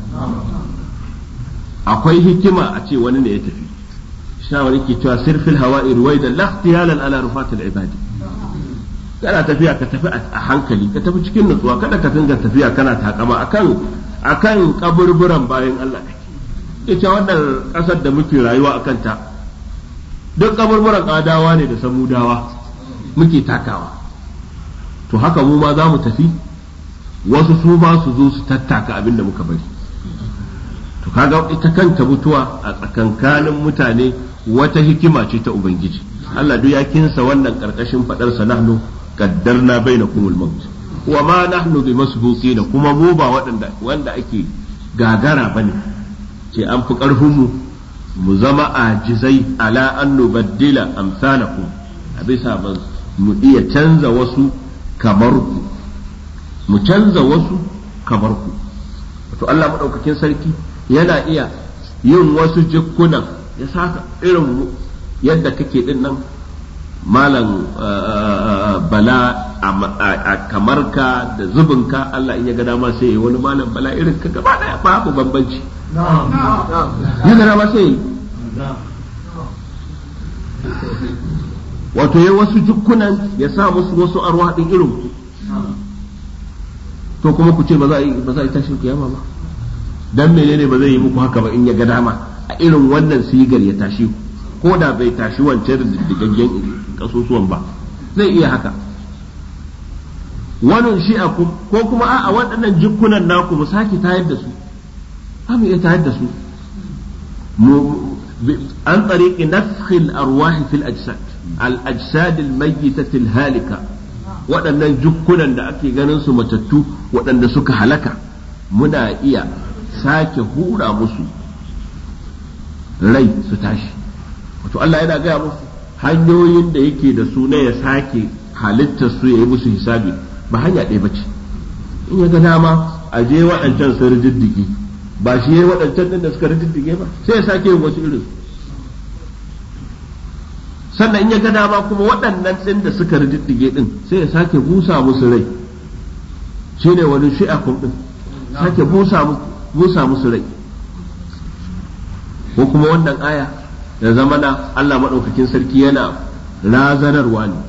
akwai hikima a ce wani ne ya tafi shawari ke cewa sirfil hawa'i ruwaida la ihtiyalan ala rufatil ibadi kana tafiya ka tafi a hankali ka tafi cikin nutsuwa kada ka dinga tafiya kana takama akan akan kaburburan bayan Allah ita wannan kasar da muke rayuwa akan ta duk kaburburan adawa ne da samudawa muke takawa to haka mu ma za mu tafi wasu su ba su zo su tattaka abin da muka bari to kaga ita kanta mutuwa a tsakankanin mutane wata hikima ce ta ubangiji Allah duk ya kinsa wannan karkashin fadar sa nahnu qaddarna bainakumul maut wa ma nahnu bimasbuqin kuma mu ba waɗanda wanda ake gagara bane ce an fi karfin mu mu zama ajizai ala an nubaddila amsalakum a bisa ban mu iya canza wasu kamar ku mu canza wasu kamar ku to Allah madaukakin sarki yana iya yin wasu jikunan ya saka irin yadda kake din nan malam bala a kamar ka da zubinka Allah in ya ga dama sai wani malam bala irin ka gaba daya babu bambanci ya ga dama sai wato ya wasu jikunan ya sa musu wasu arwa din irin to kuma ku ce ba za a yi ba za a yi tashin kiyama ba dan menene ba zai yi muku haka ba in ya ga dama a irin wannan sigar ya tashi ku ko da bai tashi wancan diddigaggen kasusuwan ba zai iya haka wannan shi a ko kuma a waɗannan jikunan naku mu sake tayar da su mu iya tayar da su an tsariƙi nafkhil arwahi fil ajsad al ajsad al mayyitah al halika waɗannan jukkunan da ake ganin su matattu waɗanda suka halaka muna iya sake hura musu rai su tashi wato Allah yana gaya musu hanyoyin da yake da su na ya sake halittar su ya yi musu hisabi ba hanya ɗaya bace in ya ga dama a je waɗancan sun rijiddige ba shi ya yi waɗancan ɗin da suka rijiddige ba sai ya sake yin wasu irin sannan in ya ga dama kuma waɗannan ɗin da suka rijiddige ɗin sai ya sake busa musu rai shine wani shi'akun ɗin sake busa musu busa musu rai ko kuma wannan aya da zama na Allah maɗaukakin sarki yana razanarwa ne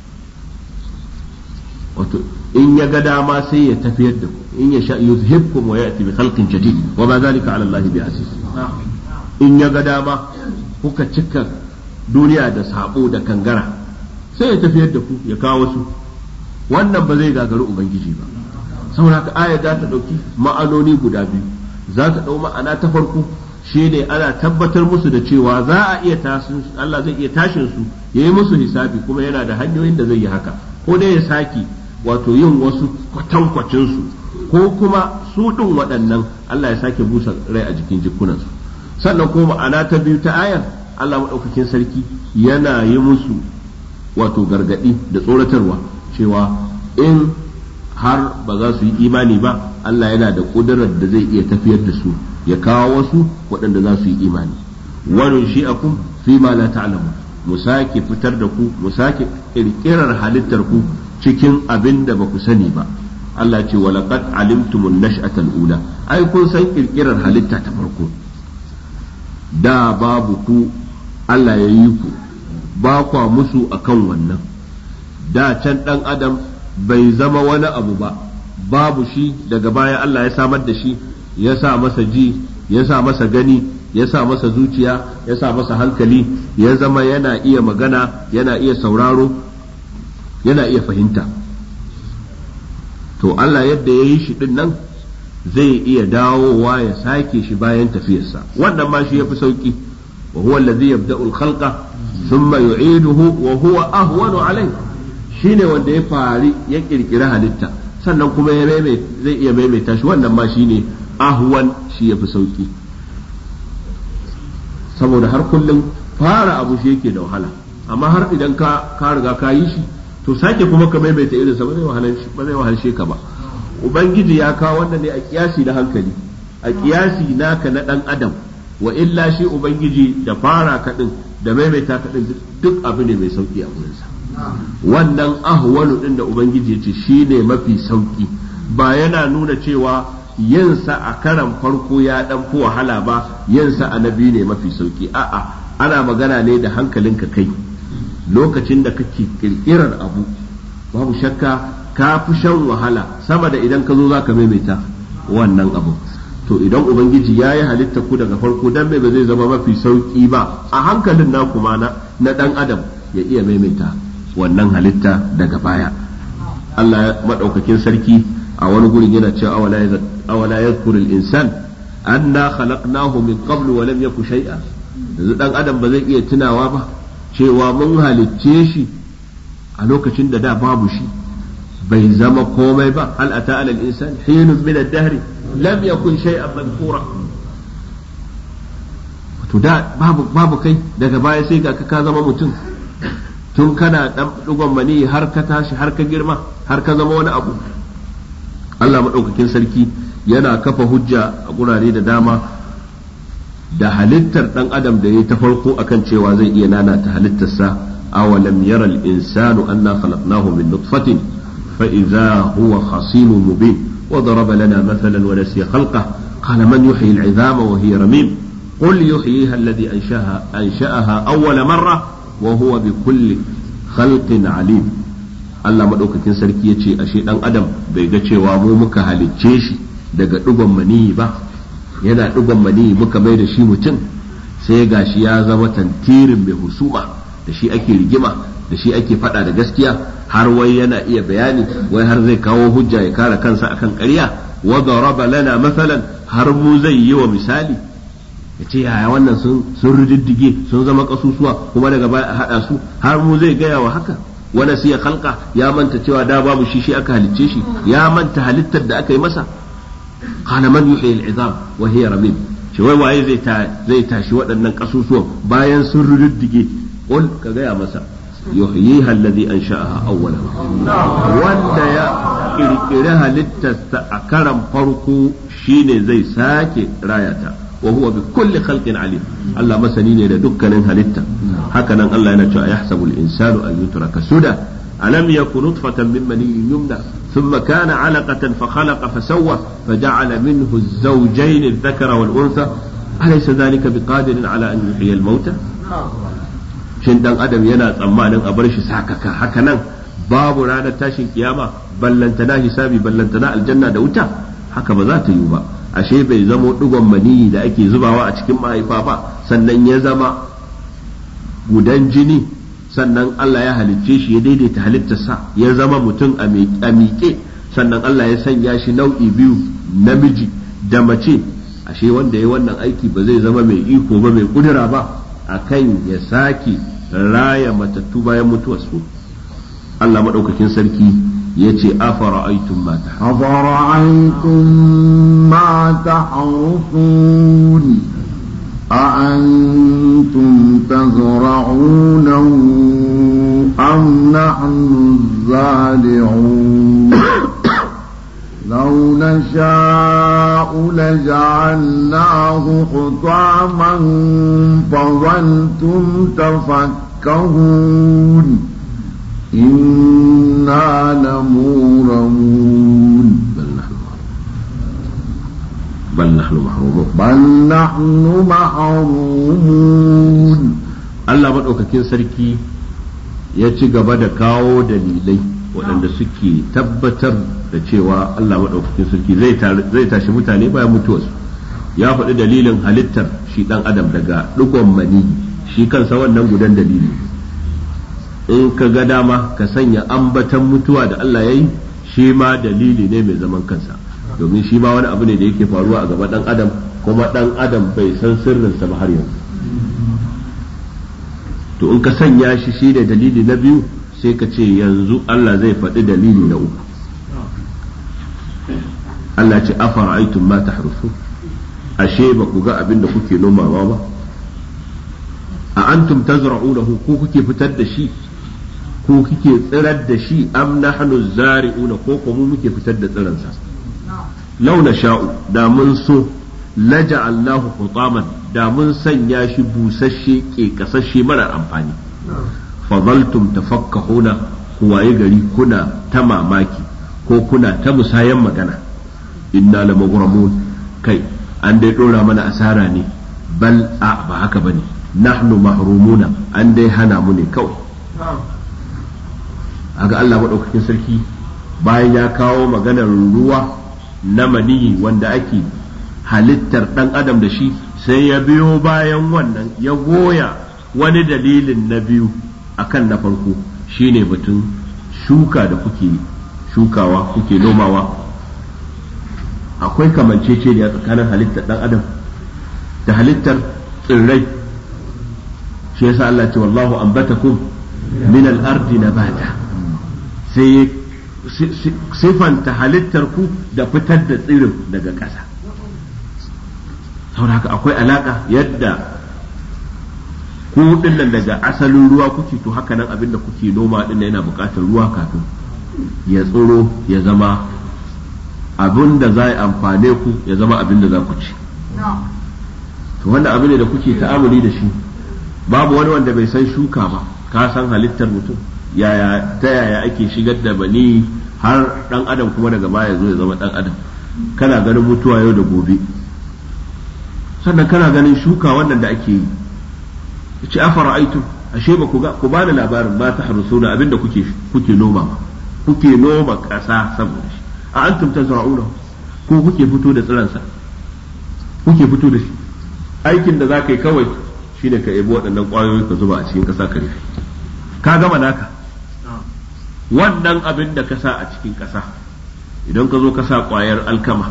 wato in ya ga dama sai ya tafiyar da ku in ya sha yuzhibkum wa ya'ti bi khalqin jadid wa ma zalika ala Allah bi aziz in ya ga dama kuka cika duniya da sabo da kangara sai ya tafiyar da ku ya kawo su wannan ba zai gagari ubangiji ba saboda haka aya za ta ɗauki ma'anoni guda biyu za ta ɗau ma'ana ta farko shi ne ana tabbatar musu da cewa za a iya tashin Allah zai iya tashin su ya yi musu hisabi kuma yana da hanyoyin da zai yi haka ko dai ya saki wato yin wasu kwatankwacin su ko kuma su ɗin waɗannan Allah ya sake busa rai a jikin jikunansu sannan kuma ma'ana ta biyu ta ayar Allah maɗaukakin sarki yana yi musu wato gargaɗi da tsoratarwa cewa in har ba za su yi imani ba Allah yana da ƙudurar da zai iya tafiyar da su ya kawo wasu waɗanda za su yi imani wani shi akum fi ma la ta'lamu mu sake fitar da ku mu sake ƙirƙirar halittar ku cikin abin da ba ku sani ba Allah ce wa laqad alimtumun nash'atal ula ai kun san ƙirƙirar halitta ta farko da babu ku Allah ya yi ku ba kwa musu akan wannan da can ɗan adam bai zama wani abu ba babu shi daga baya Allah ya samar da shi ya sa masa ji ya sa masa gani ya sa masa zuciya ya sa masa hankali ya zama yana iya magana yana iya sauraro yana iya fahimta to Allah yadda ya yi shi din nan zai iya dawowa ya sake shi bayan tafiyarsa wannan ma shi ya fi sauki wa huwa allazi yabda'u al-khalqa thumma yu'iduhu wa huwa ahwanu alayhi shine wanda ya fari ya kirkiri halitta sannan kuma ya zai iya maimaita shi wannan ma shine ahwan shi ya fi sauki saboda har kullum fara abu shi yake da wahala amma har idan ka ka riga ka yi shi to sake kuma ka maimaita irin sa ba zai wahalshe ba zai wahalshe ka ba ubangiji ya kawo wannan ne a kiyasi na hankali a kiyasi naka na dan adam wa illa shi ubangiji da fara kadin da maimaita kadin duk abu ne mai sauki a gurinsa wannan ahwalu din da ubangiji ya ce shine mafi sauki ba yana nuna cewa yinsa a karan farko ya dan fi wahala ba yinsa a nabi ne mafi sauki a'a ana magana ne da hankalinka kai lokacin da kake kirkirar abu babu shakka ka fi shan wahala sama da idan ka zo za ka maimaita wannan abu to idan ubangiji ya yi halitta ku daga farko dan mai ba zai zama mafi sauki ba a hankalin na kuma na dan adam ya iya maimaita wannan halitta daga baya Allah maɗaukakin sarki a wani gurin yana cewa awala yadhkurul insan anna khalaqnahu min qablu wa lam yaku shay'a yanzu dan adam ba zai iya tunawa ba cewa mun halicce shi a lokacin da da babu shi bai zama komai ba hal ata ala al-insan hinun min ad-dahr lam yakun shay'an madhkura to da babu babu kai daga baya sai ga ka zama mutum tun kana dan dugon mani har ka tashi har ka girma har ka zama wani abu Allah madaukakin sarki yana kafa hujja a gurare da dama da halittar dan adam da ya ta farko akan cewa zai iya nanata halittarsa awalam yara al-insanu anna khalaqnahu min nutfatin fa idza huwa khasimun mubin wa daraba lana mathalan wa nasiya khalqah qala man yuhyi al-'idhama wa hiya ramim qul yuhyiha alladhi anshaha ansha'aha awwala marra wa huwa bi kulli khalqin alim Allah madaukakin sarki yace ashe dan adam bai ga cewa mu muka halicce shi daga dugon maniyi ba yana dugon maniyi muka mai da shi mutum sai gashi ya zama tantirin mai husuma da shi ake rigima da shi ake fada da gaskiya har wai yana iya bayani wai har zai kawo hujja ya kare kansa akan ƙarya wa daraba lana masalan har mu zai yi wa misali ya ce yaya wannan sun sun riddige sun zama kasusuwa kuma daga baya a hada su har mu zai gaya wa haka wani siya kalka ya manta cewa da babu shi shi aka halicce shi ya manta halittar da aka yi masa qala man yuhyi al-'idham wa hiya ramim shi wai waye zai ta zai tashi waɗannan kasusuwan bayan sun riddige qul ka gaya masa yuhyiha alladhi ansha'aha awwala wanda ya kirkiri halittarsa a karan farko shine zai sake rayata وهو بكل خلق عليم الله مسني ne da dukkanin halitta hakanan Allah yana cewa yahsabu al-insanu an yutraka suda alam yakun nutfatan min maniyyin yumna thumma kana 'alaqatan fa khalaqa fa sawwa fa ja'ala minhu az-zawjayn adh-dhakara wal-untha alaysa dhalika biqadirin 'ala an yuhyiya al-mauta shin dan adam yana tsammanin a bar shi sakaka hakanan babu ranar tashin kiyama ballantana hisabi ballantana aljanna da wuta haka ba za ta yiwu ba ashe bai zamo digon maniyi da ake zubawa a cikin mahaifa ba sannan ya zama gudan jini sannan Allah ya halicce shi ya daidaita halittarsa ya zama mutum a miƙe sannan Allah ya sanya shi nau'i biyu namiji da mace ashe wanda ya wannan aiki ba zai zama mai iko ba mai kudura ba akan ya sake raya matattu bayan mutuwarsu Allah maɗaukakin sarki ya ce afara aitun mata أفرأيتم ما تحرثون أأنتم تزرعونه أم نحن الزارعون لو نشاء لجعلناه حطاما فظلتم تفكهون إنا لمورمون bal nahnu mahrumun بل نحن محرومون Allah maɗaukakin sarki ya ci gaba da kawo dalilai waɗanda suke tabbatar da cewa Allah maɗaukakin sarki zai tashi mutane bayan mutuwarsu ya faɗi dalilin halittar shi ɗan adam daga ɗigon mani shi kansa wannan gudan dalili in ka ga dama ka sanya ambatan mutuwa da Allah ya yi shi ma dalili ne mai zaman kansa domin shi ma wani abu ne da yake faruwa a gaba ɗan adam kuma ɗan adam bai san sirrinsa ba har yanzu to in ka sanya shi shi da dalili na biyu sai ka ce yanzu Allah zai faɗi dalili na uku Allah ce afara aitun ma tahrusu ashe ba ku ga abin da kuke nomawa ba a antum tazra'unahu ko kuke fitar da shi ko kuke tsirar da shi am nahnu zari'una ko ko mu muke fitar da tsiransa law sha'u da mun so laja'allahu hutaman da mun sanya shi busasshe ke kasashe mara amfani fadaltum tafakkahuna ku waye gari kuna ta mamaki ko kuna ta musayan magana inna la maghramun kai an dai dora mana asara ne bal a ba haka bane nahnu mahrumuna an dai hana mu ne kawai aga Allah madaukakin sarki bayan ya kawo maganar ruwa na maniyi wanda ake halittar ɗan adam da shi sai ya biyo bayan wannan ya goya wani dalilin na biyu akan na farko shine batun shuka da kuke shukawa kuke nomawa akwai kamanceceniya tsakanin halittar ɗan adam da halittar tsirrai shi yasa Allah ce wallahu ambatakum min al-ardi nabata sai sifanta halittar ku da fitar da tsirin daga ƙasa saboda haka akwai alaka yadda ku dinnan daga asalin ruwa kuke to haka nan abin da kuke noma din yana buƙatar ruwa kafin ya tsoro ya zama abin da za a amfane ku ya zama abin da za ku ci to wannan abin da kuke ta'amuli da shi babu wani wanda bai san shuka ba ka san halittar mutum yaya ta yaya ake shigar da bani har dan adam kuma daga baya zo ya zama dan adam kana ganin mutuwa yau da gobe sannan kana ganin shuka wannan da ake yi ce afara aitu ashe ba ku ga ku bani labarin ma ta harusuna abinda kuke kuke noma kuke noma ƙasa saboda shi a antum tazra'una ko kuke fito da tsiransa kuke fito da shi aikin da za ka yi kawai shine ka ebi waɗannan ƙwayoyi ka zuba a cikin ƙasa ka rufe ka gama naka wannan abin da ka sa a cikin ƙasa idan ka zo ka sa ƙwayar alkama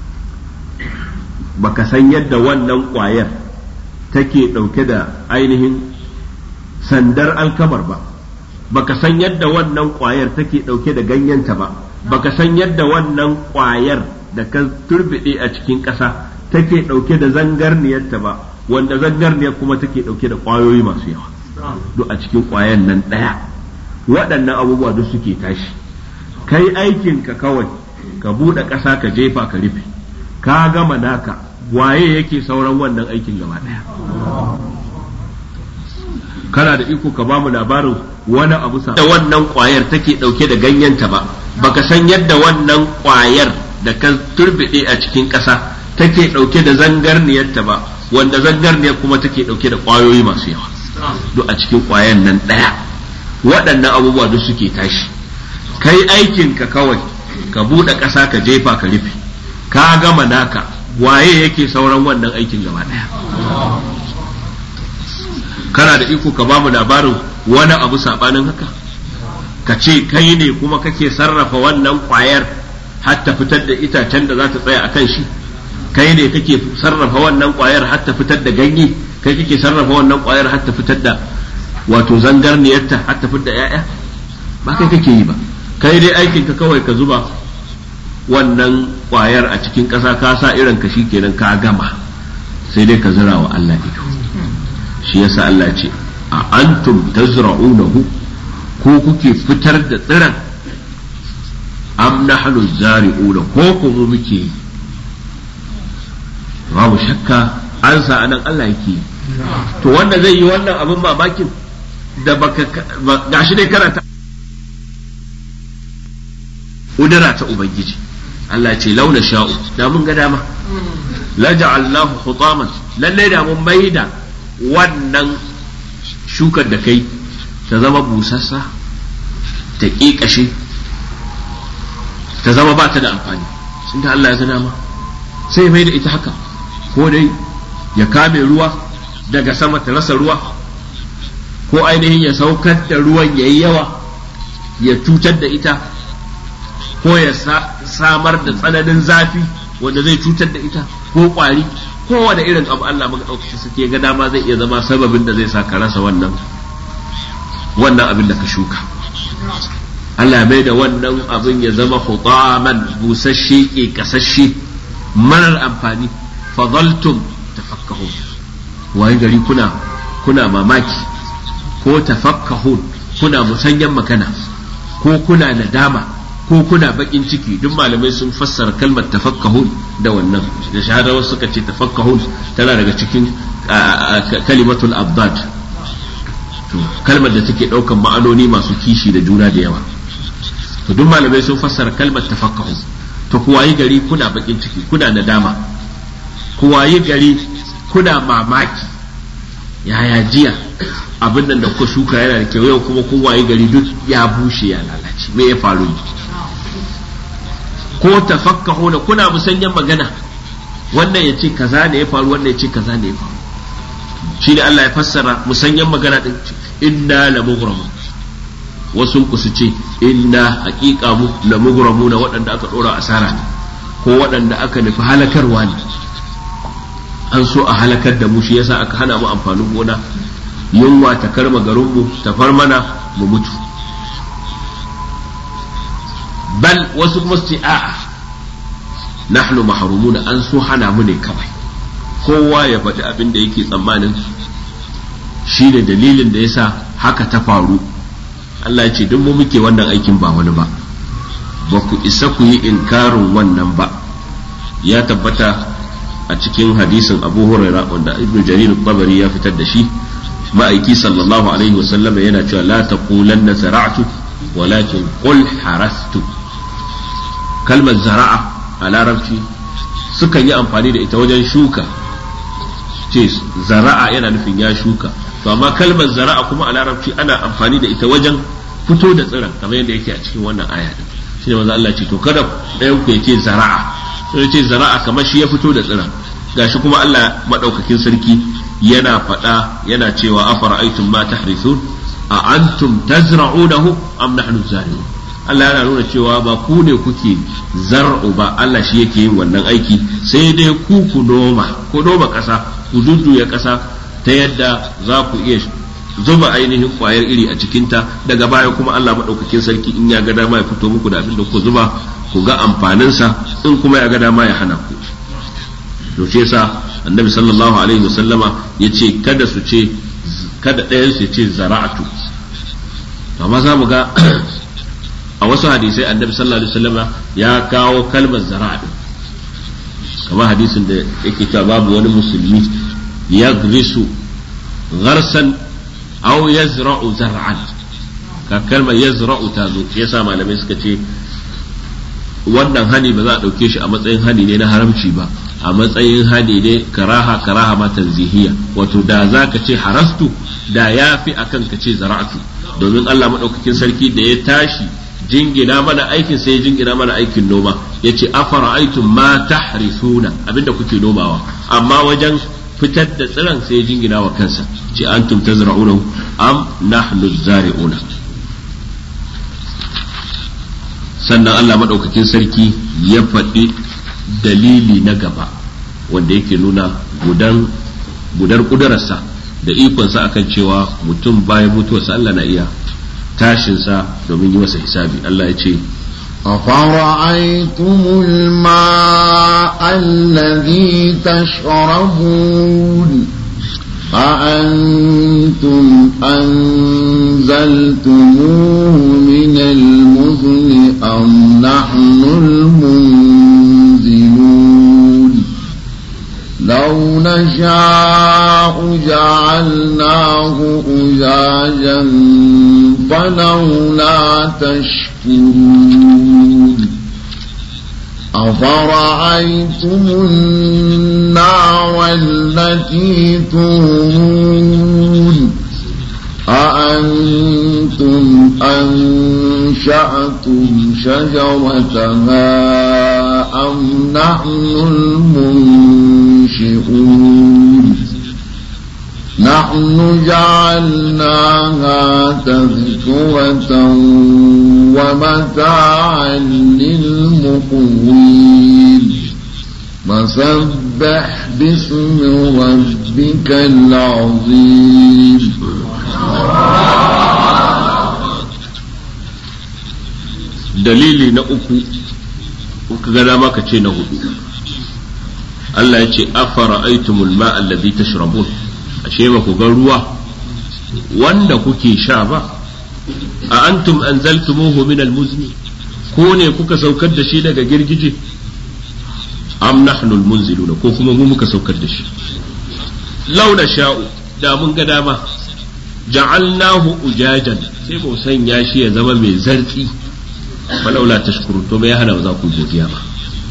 baka san yadda wannan ƙwayar take ɗauke da ainihin sandar alkamar ba baka san yadda wannan ƙwayar take ɗauke da ganyenta ba baka san yadda wannan ƙwayar da ka turbiɗe a cikin ƙasa take ɗauke da zangarniyarta ba wanda zangarniyar kuma take ɗauke da ƙwayoyi masu yawa duk a cikin ƙwayan nan ɗaya waɗannan abubuwa duk suke tashi kai aikinka kawai ka buɗe ƙasa ka jefa ka rufe ka gama naka waye yake sauran wannan aikin gaba ɗaya kana da iko ka bamu labarin wani abu sa da wannan ƙwayar take ɗauke da ganyenta ba baka san yadda wannan ƙwayar da ka turbide a cikin ƙasa take ɗauke da zangarniyarta ba wanda zangarniyar kuma take ɗauke da ƙwayoyi masu yawa duk a cikin ƙwayan nan ɗaya waɗannan abubuwa duk suke tashi kai aikinka kawai ka buɗe ƙasa ka jefa ka rufe ka gama naka waye yake sauran wannan aikin gaba ɗaya kana da iko ka bamu labarin wani abu sabanin haka ka ce kai ne kuma kake sarrafa wannan kwayar har ta fitar da itacen da za ta tsaya a kan shi kai ne kake sarrafa wannan kwayar har ta fitar da ganye kai kake sarrafa wannan kwayar har ta fitar da wato zangarniyarta har ta fitar da 'ya'ya ba kai kake yi ba kai dai aikin ka kawai ka zuba wannan kwayar a cikin ƙasa ka sa irin ka kenan ka gama sai dai ka zira wa Allah ido shi yasa Allah ce a antum tazra'unahu ko kuke fitar da tsiran am nahnu zari'una ko kuma muke yi babu shakka an sa anan Allah yake yi to wanda zai yi wannan abin mamakin da baka gashi dai karanta udara ta ubangiji Allah ce launa sha'u da mun ga dama la ja'alnahu hutaman lalle da mun maida wannan shukar da kai ta zama busassa ta ƙiƙashe ta zama ba ta da amfani sun da Allah ya gana ma sai mai da ita haka ko dai ya kame ruwa daga sama ta rasa ruwa ko ainihin ya saukar da ruwan ya yi yawa ya cutar da ita ko ya samar da tsananin zafi wanda zai cutar da ita ko kwari kowane irin abu Allah maka ɗaukaki suke ga dama zai iya zama sababin da zai sa ka rasa wannan wannan abin da ka shuka Allah mai da wannan abin ya zama hutaman busasshe ke kasashe marar amfani fadaltum tafakkahun waye gari kuna kuna mamaki ko tafakkahun kuna musanyan makana ko kuna nadama ko kuna bakin ciki duk malamai sun fassara kalmar tafakkahun da wannan da shahadawa suka ce tafakkahun tana daga cikin kalimatul abdad to kalmar da take daukan ma'anoni masu kishi da juna da yawa to duk malamai sun fassara kalmar tafakkahun to ku wayi gari kuna bakin ciki kuna nadama ku wayi gari kuna mamaki yaya jiya abin nan da kuka shuka yana da kyau yau kuma kun wayi gari duk ya bushe ya lalace me ya faru ko tafakkahu da kuna musanyen magana wannan ya ce kaza ne ya faru wannan ya ce kaza ne ya faru shi ne Allah ya fassara musanyen magana din inna la mughramu wasu ku su ce inna haqiqa mu la mughramu na waɗanda aka dora asara ne ko waɗanda aka nufi halakarwa ne an so a halakar da mu shi yasa aka hana mu amfanin gona yunwa ta karma garinmu ta far mana mu mutu bal wasu kuma su ce a'a nahnu mahrumuna an so hana mu ne kawai kowa ya faɗi abin da yake tsammanin shi ne dalilin da yasa haka ta faru Allah ya ce duk mu muke wannan aikin ba wani ba ba ku isa ku yi inkarin wannan ba ya tabbata a cikin hadisin abu huraira wanda ibnu jarir tabari ya fitar da shi ma'aiki sallallahu alaihi wasallam yana cewa la taqulanna zara'tu walakin qul harastu kalmar zara'a a larabci sukan yi amfani da ita wajen shuka ce zara'a yana nufin ya shuka to amma kalmar zara'a kuma a larabci ana amfani da ita wajen fito da tsiron kamar yadda yake a cikin wannan aya din shi ne manzo Allah ce to kada ɗayan ku yake zara'a sai ce zara'a kamar shi ya fito da tsiron gashi kuma Allah madaukakin sarki yana faɗa yana cewa afara'aytum ma tahrithun a antum tazra'unahu am nahnu zari'un Allah yana nuna cewa ba ku ne kuke zar'u ba Allah shi yake yin wannan aiki sai dai ku ku noma ku noma ƙasa ku dudduya ƙasa ta yadda za ku iya zuba ainihin kwayar iri a cikinta daga baya kuma Allah maɗaukakin sarki in ya ga dama ya fito muku da abin da ku zuba ku ga amfaninsa in kuma ya ga dama ya hana ku to shi yasa annabi sallallahu alaihi wasallama ya ce kada su ce kada ɗayan su ce zara'atu amma za mu ga a wasu hadisai annabi sallallahu alaihi wasallama ya kawo kalmar zara'a kamar hadisin da yake cewa babu wani musulmi ya grisu gharsan aw yazra'u zar'an ka kalmar yazra'u ta zo yasa malamai suka ce wannan hani ba za a ɗauke shi a matsayin hani ne na haramci ba a matsayin hani ne karaha karaha ma tanzihiyya wato da za ka ce harastu da ya fi akan ka ce zara'atu domin Allah maɗaukakin sarki da ya tashi jingina mana aikin sai ya jingina mana aikin noma ya ce afara aitum ma tahrisuna abinda kuke nomawa amma wajen fitar da tsiran sai ya jingina wa kansa ce antum tazra'unahu am nahnu zari'una sannan Allah madaukakin sarki ya faɗi dalili na gaba wanda yake nuna gudan gudar kudararsa da ikonsa akan cewa mutum bayan mutuwarsa Allah na iya tashinsa domin yi masa hisabi Allah ya ce أفرأيتم الماء الذي تشربون أأنتم أنزلتموه من المزن أم نحن المنزلون لو نشاء جعلناه أجاجا فلولا تشكرون أفرأيتم النار التي تورون أأنتم أنشأتم شجرتها أم نحن المنشئون نحن جعلناها تذكرة ومتاعا للمقوين فسبح باسم ربك العظيم dalili na uku kuka ga dama ka ce na hudu Allah ya ce afara aitumul ma alladhi tashrabun ashe ba ku ga ruwa wanda kuke sha ba a antum anzaltumuhu min almuzni ko ne kuka saukar da shi daga girgije am nahnu almunziluna ko kuma mu muka saukar da shi launa sha'u da mun ga dama ja'alnahu ujajan sai mu sanya shi ya zama mai zartsi falaula tashkurun to me ya hana ba za ku godiya ba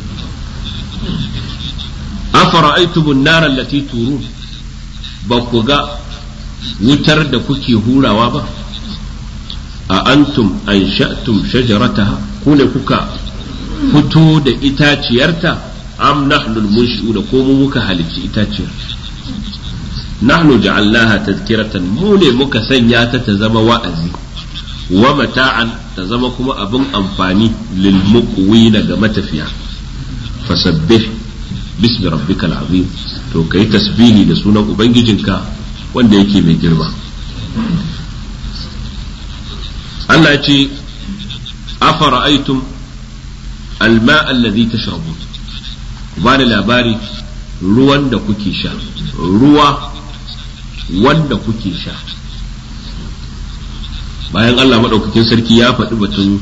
afara'aytum an-nar allati turun ba ku ga wutar da kuke hurawa ba a antum ansha'tum shajarataha ku ne kuka fito da itaciyarta am nahnu al-munshi'una ko mu muka halicci itaciyar nahnu ja'alnaha tadhkiratan mu ne muka sanya ta ta zama wa'azi wa mata'an ta zama kuma abin amfani lil muqwina ga matafiya fasabbih bismi rabbikal azim to kai tasbihi da sunan ubangijinka wanda yake mai girma Allah ya ce afara'aytum alma alladhi tashrabun ba da labari ruwan da kuke sha ruwa wanda kuke sha bayan Allah maɗaukakin sarki ya faɗi batun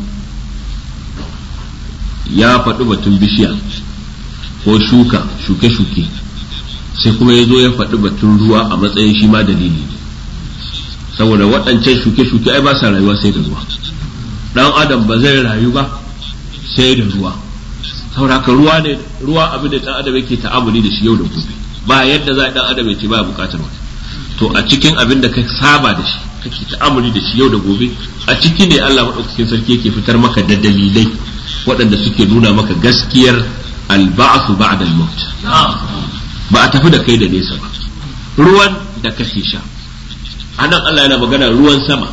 ya faɗi batun bishiya ko shuka shuke-shuke sai kuma ya zo ya faɗi batun ruwa a matsayin shi ma dalili saboda waɗancan shuke-shuke ai ba sa rayuwa sai da ruwa ɗan adam ba zai rayu ba sai da ruwa saboda haka ruwa ne ruwa abin da ɗan adam yake ta'amuli da shi yau da gobe ba yadda za ɗan adam ya ce ba buƙatar wani to a cikin abin da ka saba da shi kake ta'amuli da shi yau da gobe a ciki ne Allah maɗaukakin sarki yake fitar maka da dalilai waɗanda suke nuna maka gaskiyar alba'su ba'da al-maut ba a tafi da kai da nesa ba ruwan da kake sha anan Allah yana magana ruwan sama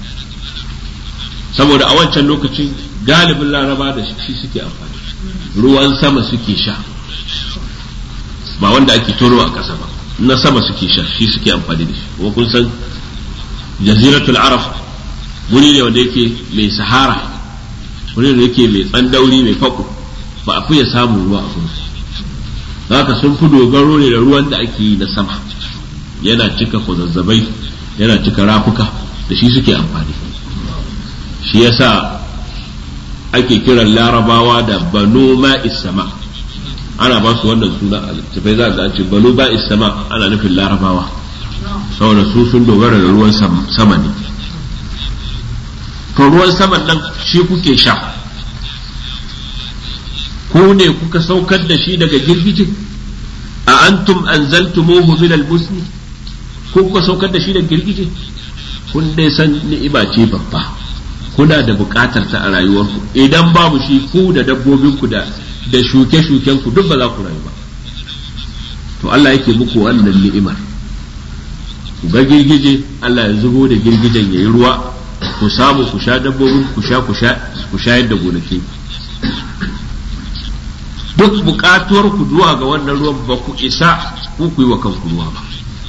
saboda a wancan lokacin galibin laraba da shi suke amfani ruwan sama suke sha ba wanda ake tono a ƙasa ba na sama suke sha shi suke amfani da shi kuma kun san jaziratul arab wuri ne wanda yake mai sahara wuri ne yake mai tsandauri mai fako ba a fiye samun ruwa a gurin haka sun fi dogaro ne da ruwan da ake yi na sama yana cika kwazazzabai yana cika rafuka da shi suke amfani shi yasa ake kiran larabawa da banu ma'is sama ana ba su wannan suna a littafai za a ce banu ma'is sama ana nufin larabawa saboda su sun dogara da ruwan sama ne to ruwan saman nan shi kuke sha ku ne kuka saukar da shi daga girgije a antum anzaltumuhu min al-musni ko kuka saukar da shi daga girgije kun dai san ni'ima ce babba kuna da buƙatar ta a rayuwarku idan babu shi ku da dabbobinku da da shuke-shuken ku duk ba za ku rayu ba to Allah yake muku wannan ni'imar ku ga girgije Allah ya zubo da girgijen yayi ruwa ku samu ku sha dabbobin ku sha ku sha ku shayar da gonaki duk bukatuwar ku zuwa ga wannan ruwan ba ku isa ku ku yi wa kanku ruwa ba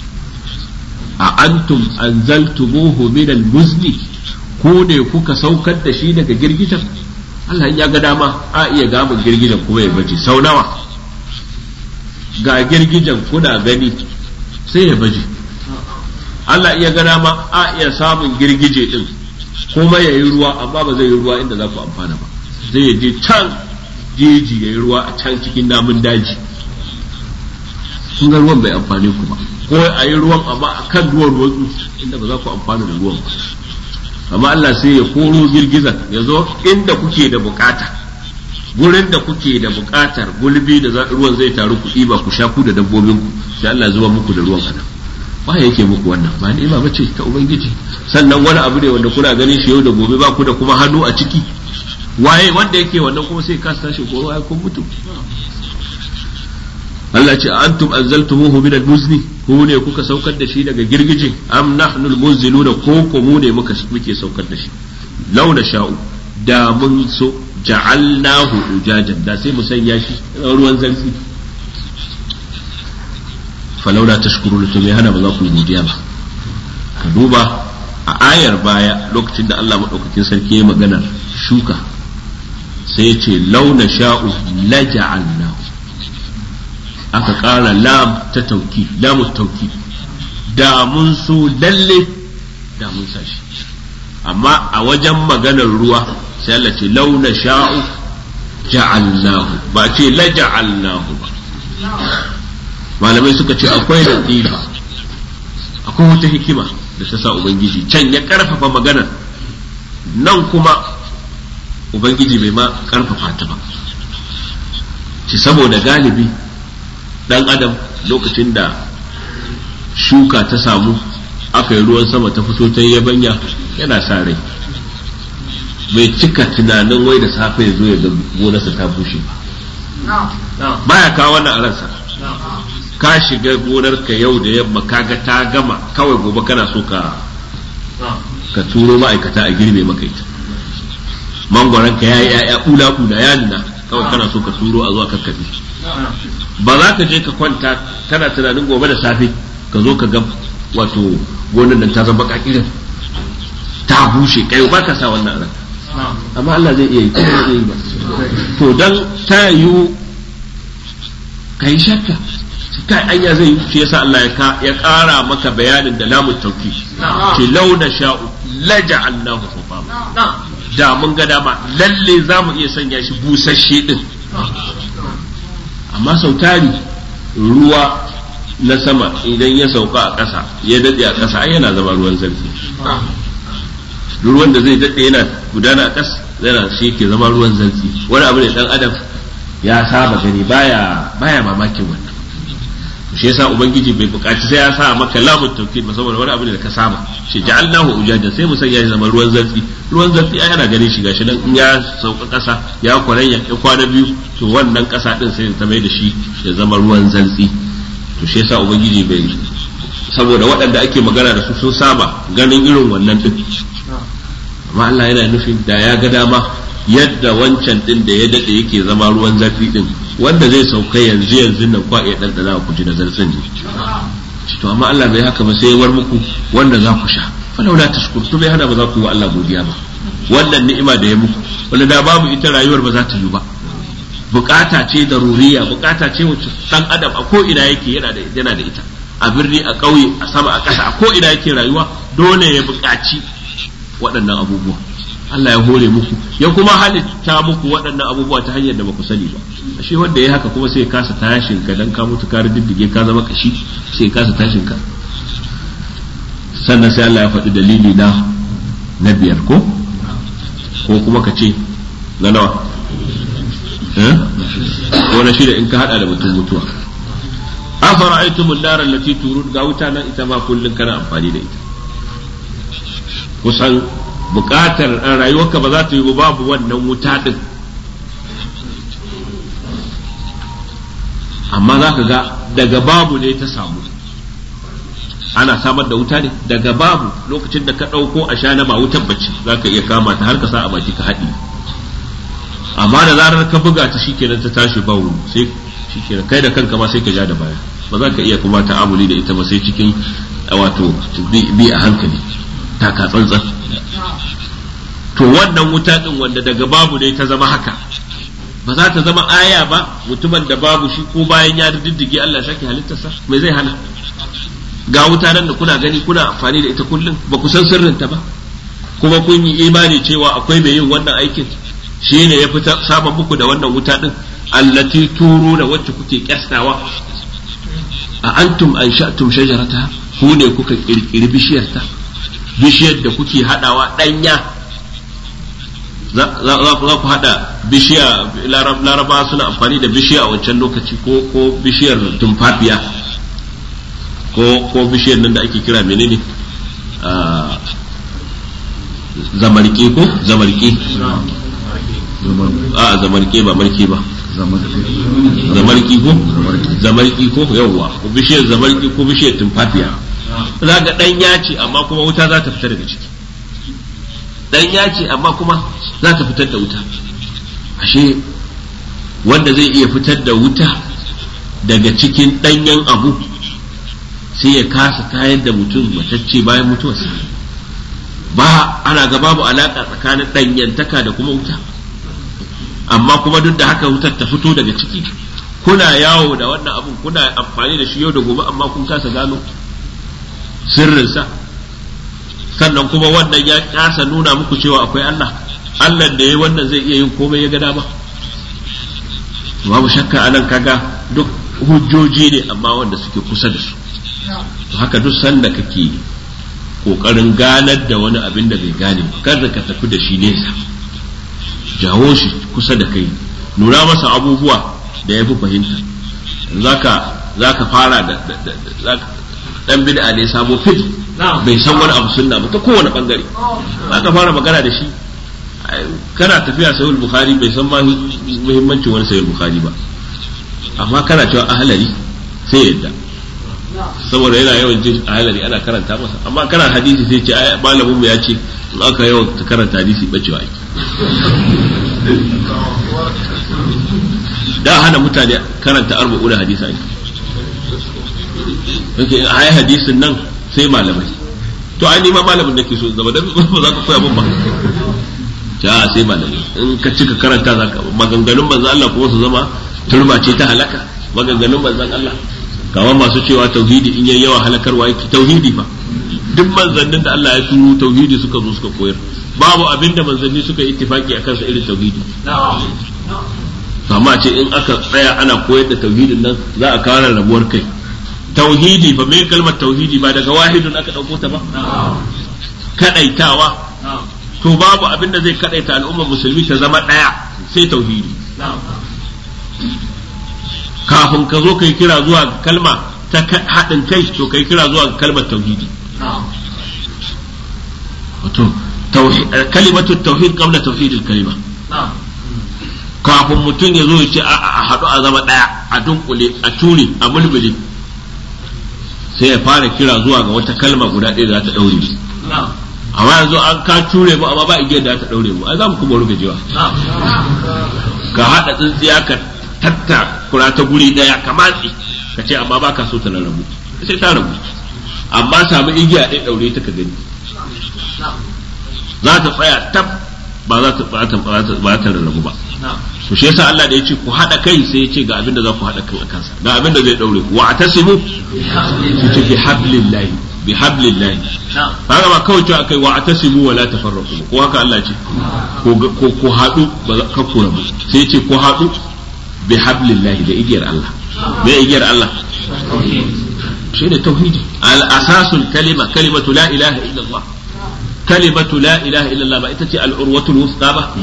a antum anzaltumuhu min al-muzni ku ne kuka saukar da shi daga girgijen Allah ya ga dama a iya gamun girgijen kuma ya baje sau nawa ga girgijen kuna gani sai ya baje Allah iya ga dama a iya samun girgije din kuma ya yi ruwa amma ba zai yi ruwa inda za ku amfana ba zai je can jeji ya yi ruwa a can cikin namun daji kun ga ruwan bai amfani ku ba ko a yi ruwan amma a kan ruwan ruwan inda ba za ku amfana da ruwan ba amma Allah sai ya koro girgizan ya zo inda kuke da bukata gurin da kuke da bukatar gulbi da ruwan zai taru ku ba ku sha ku da dabbobin ku sai Allah ya zuba muku da ruwan anan ba yake muku wannan ba ni'ima bace ta ubangiji sannan wani abu ne wanda kuna ganin shi yau da gobe ba ku da kuma hannu a ciki waye wanda yake wannan kuma sai ka tashi ko waye kun mutu Allah ce antum anzaltumuhu min al-muzni ku ne kuka saukar da shi daga girgije am nahnu al-munziluna ko ko mu ne muka muke saukar da shi launa sha'u da mun so ja'alnahu ujajan da sai mu sanya shi ruwan zarfi falaula tashkuruna to me hana ba za ku godiya ba ka duba a ayar baya lokacin da Allah madaukakin sarki ya magana shuka sai ya ce launa sha'u la ja'alnahu aka ƙara lam ta tauki lamu tauki da mun so lalle da mun sa shi amma a wajen maganar ruwa sai Allah ce launa sha'u ja'alnahu ba ce la ja'alnahu ba malamai suka ce akwai latifa akwai wata hikima da ta sa ubangiji can ya karfafa maganar nan kuma ubangiji bai ma karfafa ta ba ci saboda galibi dan adam lokacin da shuka ta samu aka yi ruwan sama ta fito ta yabanya yana sa rai bai cika tunanin wai da safe ya zo ya ga gonarsa ta bushe ba baya kawo wannan a ransa ka shiga gonarka yau da yamma kaga ta gama kawai gobe kana so ka ka turo ma'aikata a girbe maka ita mangwaron ka yayi ya'ya ula ula ya nuna kawai kana so ka turo a zuwa kakkafe ba za ka je ka kwanta kana tunanin gobe da safe ka zo ka ga wato gonan nan ta zama kakirin ta bushe kai ba ka sa wannan ran amma Allah zai iya yi ko zai iya yi ba to dan ta yiwu kai shakka kai anya zai yi shi yasa Allah ya kara maka bayanin da lamun tauki ce launa sha'u laja'alnahu hufama da mun ga dama lalle za mu iya sanya shi busasshe din amma sau tari ruwa na sama idan ya sauka a ƙasa ya daɗe a ƙasa ai yana zama ruwan zarfi ruwan da zai daɗe yana gudana a ƙasa yana shi ke zama ruwan zarfi wani abu ne ɗan adam ya saba gani baya baya mamakin wannan shi yasa ubangiji bai bukaci sai ya sa maka lamun tawkid ba saboda wani abu ne da ka saba shi ja'alnahu ujaja sai mu sanya shi zama ruwan zarfi ruwan zarfi ai yana ganin shi gashi nan in ya sauka kasa ya kwaranya ya kwana biyu to wannan kasa din sai ta mai da shi ya zama ruwan zarfi to shi yasa ubangiji bai saboda waɗanda ake magana da su sun saba ganin irin wannan din amma Allah yana nufin da ya ga dama yadda wancan din da ya dade yake zama ruwan zafi din wanda zai sauka yanzu yanzu nan kwa iya ɗanɗana ku ji da zartsin ne to amma Allah bai haka ba sai ya war muku wanda za ku sha falau la tashkur to bai hana ba za ku yi wa Allah godiya ba wannan ni'ima da ya muku wanda da babu ita rayuwar ba za ta yi ba bukata ce da ruriya bukata ce wacce dan adam a ko ina yake yana da yana da ita a birni a ƙauye a sama a ƙasa a ko ina yake rayuwa dole ya buƙaci waɗannan abubuwa Allah ya hore muku ya kuma halitta muku waɗannan abubuwa ta hanyar da baku sani ba ashe wanda ya haka kuma sai ya kasa tashin ka dan ka mutu ka diddige ka zama kashi sai ya kasa tashin ka sannan sai Allah ya faɗi dalili na na biyar ko ko kuma ka ce na nawa ko na shida in ka hada da mutum mutuwa afara'aytumul nar allati turun ga wuta nan ita ma kullun kana amfani da ita kusan bukatar rayuwarka ba za ta yi babu wannan wuta din amma za ka ga daga babu ne ta samu ana samar da wuta ne daga babu lokacin da ka ɗauko a shana ba wutar bacci za ka iya kama ta har ka sa a baki ka haɗi amma da zarar ka buga ta shikenan ta tashi bawu sai shikenan kai da kanka ma sai ka ja da baya ba za ka iya kuma ta'amuli da ita ba sai cikin wato bi a hankali taka tsantsan to wannan wuta din wanda daga babu ne ta zama haka ba za ta zama aya ba mutumin da babu shi ko bayan ya diddige Allah shaki halittarsa me zai hana ga wuta nan da kuna gani kuna amfani da ita kullum ba ku san sirrinta ba kuma kun yi imani cewa akwai mai yin wannan aikin shi ne ya fita samun muku da wannan wuta din allati turu da wacce kuke kyastawa a antum an sha'tum shajarata ku ne kuka kirkiri bishiyarta bishiyar da kuke hadawa danya za ku hada bishiya laraba suna amfani da bishiya a wancan lokaci ko ko bishiyar tumfafiya ko ko bishiyar nan da ake kira menene zamarke ko zamarke a zamarke ba marke ba zamarki ko zamarki ko yawwa ko bishiyar zamarki ko bishiyar tumfafiya za ga ɗanya ce amma kuma wuta za ta fita daga ciki ɗanya ce amma kuma za ta fitar da wuta ashe wanda zai iya fitar da wuta daga cikin ɗanyen abu sai ya kasa tayar da mutum matacce bayan mutuwarsa ba ana ga babu alaka tsakanin ɗanyantaka da kuma wuta amma kuma duk da haka wutar ta fito daga ciki kuna yawo da wannan abun kuna amfani da shi yau da gobe amma kun kasa gano sirrinsa sannan kuma wannan ya kasa nuna muku cewa akwai Allah Allah da ya wannan zai iya yin komai ya ga dama babu shakka anan kaga duk hujjoji ne amma wanda suke kusa da su haka duk sanda kake kokarin ganar da wani abin da bai gane kada ka tafi da shi nesa jawo shi kusa da kai nuna masa abubuwa da ya fi fahimta zaka zaka fara da dan bid'a ne sabo fit bai san wani abu sunna ba ta kowane bangare zaka fara magana da shi kana tafiya sahih bukhari bai san muhimmancin wani sahih bukhari ba amma kana cewa ahlari sai yadda saboda yana yawan jin ahlari ana karanta masa amma kana hadisi sai ce malamin mu ya ce in aka yawan karanta hadisi bacewa ake da hana mutane karanta arba'una hadisa ake yake a yi hadisin nan sai malamai to ai ma malamin da ke so zama dan ba za ka koya min ba ta sai malamai in ka cika karanta za ka maganganun manzon Allah kuma su zama turba ce ta halaka maganganun manzon Allah kamar masu cewa tauhidi in yayi yawa halakarwa yake tauhidi fa duk manzannin da Allah ya turo tauhidi suka zo suka koyar babu abin da manzanni suka yi ittifaki akan sa irin tauhidi amma ce in aka tsaya ana koyar da tauhidin nan za a kawo rabuwar kai tauhidi fa me kalmar tauhidi ba daga wahidun aka dauko ta ba kadaitawa to babu abin da zai kadaita al'ummar musulmi ta zama daya sai tauhidi kafin ka zo kai kira zuwa kalma ta haɗin kai to kai kira zuwa kalmar tauhidi wato kalimatu tauhid qabla tauhidil kalima kafin mutum ya zo ya ce a haɗu a zama ɗaya a dunkule a ture a mulmule sai ya fara kira zuwa ga wata kalma guda ɗaya da za ta ɗaure mu amma yanzu an ka ture mu amma ba igiyar da ta ɗaure mu ai za mu kuma rugajewa ka haɗa tsintsiya ka tatta kura ta guri ɗaya ka matsi ka ce amma ba ka so ta rarrabu sai ta rabu amma samu igiya ɗaya ɗaure ta ka gani za ta tsaya tab ba za ta ba ta rarrabu ba to shi yasa Allah da ya ce ku haɗa kai sai ya ce ga abin da za ku haɗa kan a kansa ga abin da zai ɗaure ku wa atasimu su ce bi hablillahi bi hablillahi haka ba kawai cewa akai wa atasimu wa la tafarraqu ko haka Allah ce ko ko haɗu ba ka ku rabu sai ya ce ku haɗu bi hablillahi da igiyar Allah me igiyar Allah shi ne tauhidi al asasul kalima kalimatu la ilaha illallah kalimatu la ilaha illallah ba ita ce al urwatul wusta ba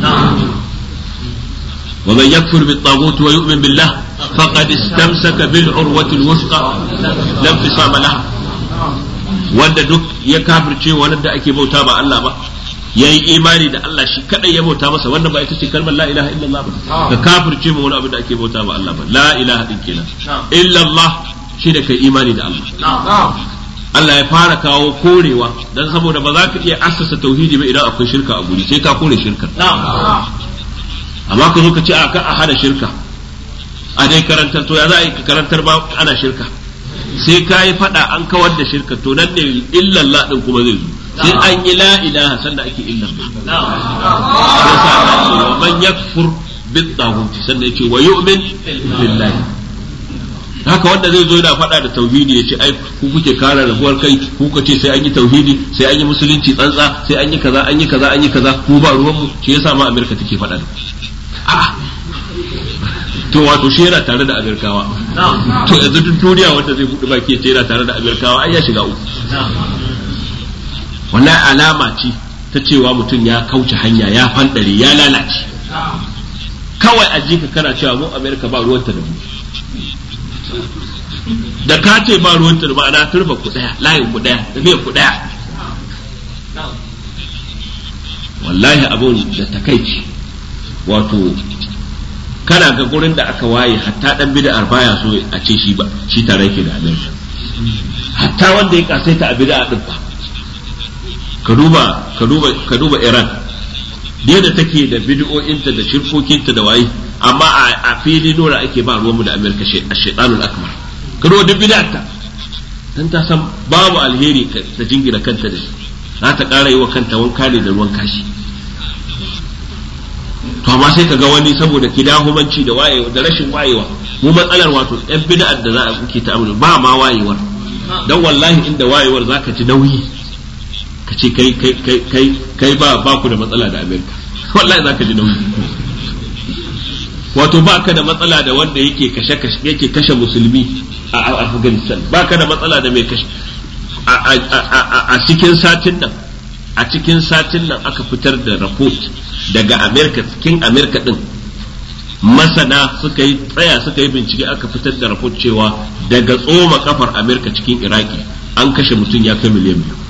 ومن يكفر بالطاغوت ويؤمن بالله فقد استمسك بالعروة الوثقى لا انفصام لها wanda duk ya kafirce wani da ake bauta ba Allah ba yayi imani da Allah shi kadai ya bauta masa wannan ba ita ce kalmar la ilaha illallah ba ka kafirce mu wani abin da ake bauta ba Allah ba la ilaha din kenan illallah shi da kai imani da Allah Allah ya fara kawo korewa dan saboda ba za ka iya assasa tauhidi ba idan akwai shirka a guri sai ka kore shirka amma ka zo ka ce a ka a hada shirka a dai karantar to ya za a yi ka karantar ba ana shirka sai ka yi fada an kawar da shirka to nan ne illallah din kuma zai zo sai an yi la ilaha sanda ake illallah yasa Allah ce wa man yakfur bit taghut sanda yace wa yu'min billahi haka wanda zai zo yana faɗa da tauhidi ya ce ai ku kuke kare rabuwar kai ku ka ce sai an yi tauhidi sai an yi musulunci tsantsa sai an yi kaza an yi kaza an yi kaza ku ba ruwan mu shi yasa ma Amerika take faɗa da a to wato shi yana tare da Amerikawa to yanzu duk duniya wanda zai buɗe baki ya ce yana tare da Amerikawa ai ya shiga uku wannan alama ce ta cewa mutum ya kauce hanya ya fandare ya lalace kawai a jika kana cewa mu Amerika ba ruwanta da mu da ka ce ba ruwan turba ana turba ku daya layin ku daya tafiyar ku daya wallahi abun da takaici wato kana ga gurin da aka waye hatta dan bid'ar baya so a ce shi ba shi tare yake da Amerika hatta wanda ya kasaita a bid'a din ba ka duba ka duba ka duba Iran da take da bid'o'inta da shirkokinta da waye amma a fili nuna ake ba ruwanmu da Amerika a shaitanul akbar ka duba duk bid'arta dan ta san babu alheri ta jingina kanta da shi za ta ƙara yi wa kanta wanka ne da ruwan kashi to amma sai ka ga wani saboda kidahumanci da wayewa da rashin wayewa mu matsalar wato ɗan bid'ar da za a kuke ta ba ma wayewar dan wallahi inda wayewar zaka ji nauyi ka ce kai kai kai kai kai ba ba ku da matsala da Amerika wallahi zaka ji nauyi wato ba ka da matsala da wanda yake kashe yake kashe musulmi a Afghanistan ba ka da matsala da mai kashe a cikin satin nan a cikin satin nan aka fitar da report daga Amerika cikin Amerika din masana suka yi tsaya suka yi bincike aka fitar da report cewa daga tsoma kafar Amerika cikin Iraki an kashe mutum ya kai miliyan biyu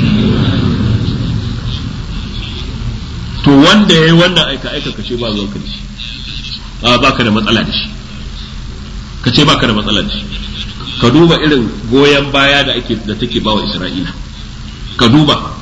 to wanda ya yi wannan aika aika kashe ba zuwa kan shi ba ka da matsala da shi ka ce ba ka da matsala da shi ka duba irin goyon baya da ake da take bawa Isra'ila ka duba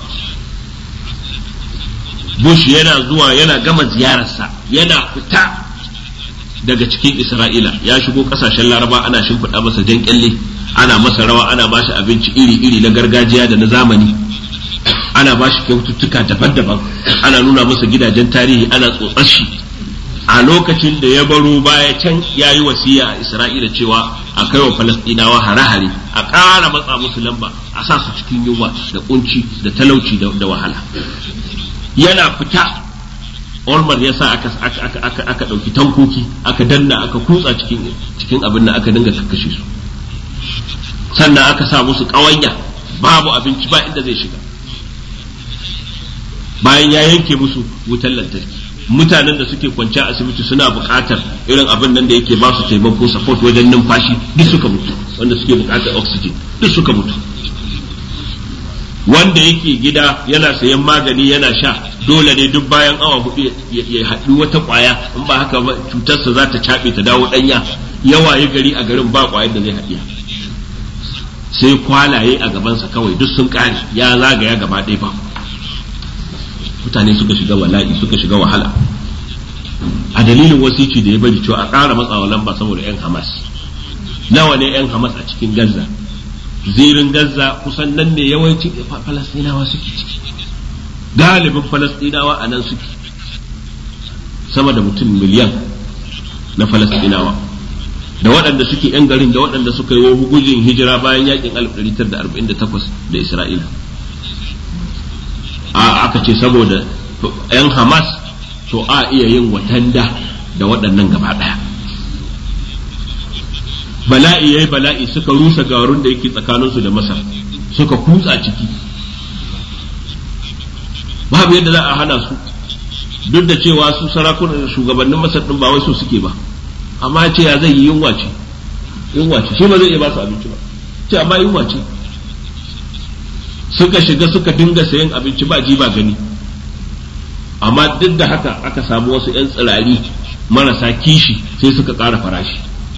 Bush yana zuwa yana gama ziyararsa yana fita daga cikin Isra'ila ya shigo kasashen Laraba ana shimfiɗa masa jan kyalle ana masa rawa ana bashi abinci iri-iri na gargajiya da na zamani ana bashi kyaututtuka daban-daban ana nuna masa gidajen tarihi ana tsotsar shi a lokacin da ya baro baya can ya yi wasiya a Isra'ila cewa a kai wa Falastinawa hare-hare a ƙara matsa musu lamba a sa su cikin yunwa da kunci da talauci da wahala yana fita Olmar ya sa aka aka aka ɗauki tankoki aka danna aka kutsa cikin cikin abin da aka dinga kakkashe su sannan aka sa musu ƙawanya babu abinci ba inda zai shiga bayan ya yanke musu wutar lantarki mutanen da suke kwance a asibiti suna buƙatar irin abin nan da yake ba su taimako support wajen numfashi duk suka mutu wanda suke buƙatar oxygen duk suka mutu wanda yake gida yana sayan magani yana sha dole ne duk bayan awa hudu ya haɗu wata ƙwaya in ba haka ba cutarsa za ta caɓe ta dawo ɗanya yawa ya gari a garin ba ƙwayar da zai haɗiya sai kwalaye a gabansa kawai duk sun ƙare ya zagaya gaba ɗaya ba mutane suka shiga wala'i suka shiga wahala a dalilin wasici da ya bari cewa a ƙara matsawa lamba saboda 'yan hamas nawa ne 'yan hamas a cikin gaza zirin gaza kusan nan ne yawancin falastinawa suke ciki galibin falastinawa a nan suke sama da mutum miliyan na falastinawa da waɗanda suke 'yan garin da waɗanda suka yi gujin hijira bayan yakin 1948 da isra'ila a aka ce saboda 'yan hamas to a iya yin watanda da waɗannan gaba ɗaya bala'i yayi bala'i suka rusa garun da yake tsakaninsu da masar suka kutsa ciki babu yadda za a hana su duk da cewa su sarakunan shugabannin masar ɗin ba wai su suke ba amma ce ya zai yi yunwa ce yunwa ce shi ba zai iya ba su abinci ba ce amma yunwa ce suka shiga suka dinga sayan abinci ba ji ba gani amma duk da haka aka samu wasu 'yan tsirari marasa kishi sai suka ƙara farashi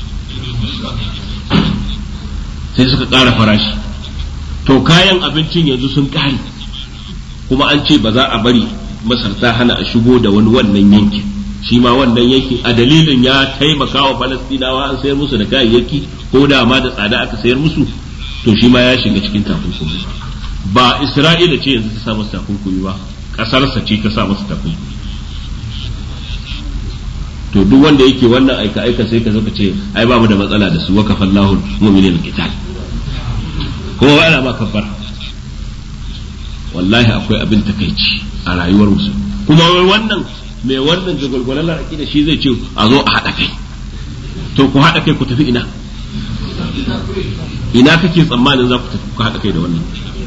sai suka ƙara farashi to kayan abincin yanzu sun ƙare kuma an ce ba za a bari masar ta hana a shigo da wani wannan yankin shi ma wannan yankin a dalilin ya taimaka wa falastinawa an sayar musu da kayayyaki ko da ma da tsada aka sayar musu to shi ma ya shiga cikin takunkumi ba isra'ila ce yanzu ta sa masa takunkumi ba ƙasarsa ce ta sa masa takunkumi to duk wanda yake wannan aika aika sai ka zo ka ce ai ba mu da matsala da su waka fallahu mu'minin qital kuma ba ana ba kafar wallahi akwai abin takaici a rayuwar musu kuma wai wannan mai wannan jagwalgwalan laraki da shi zai ce a zo a haɗa kai to ku haɗa kai ku tafi ina ina kake tsammanin za ku tafi ku haɗa kai da wannan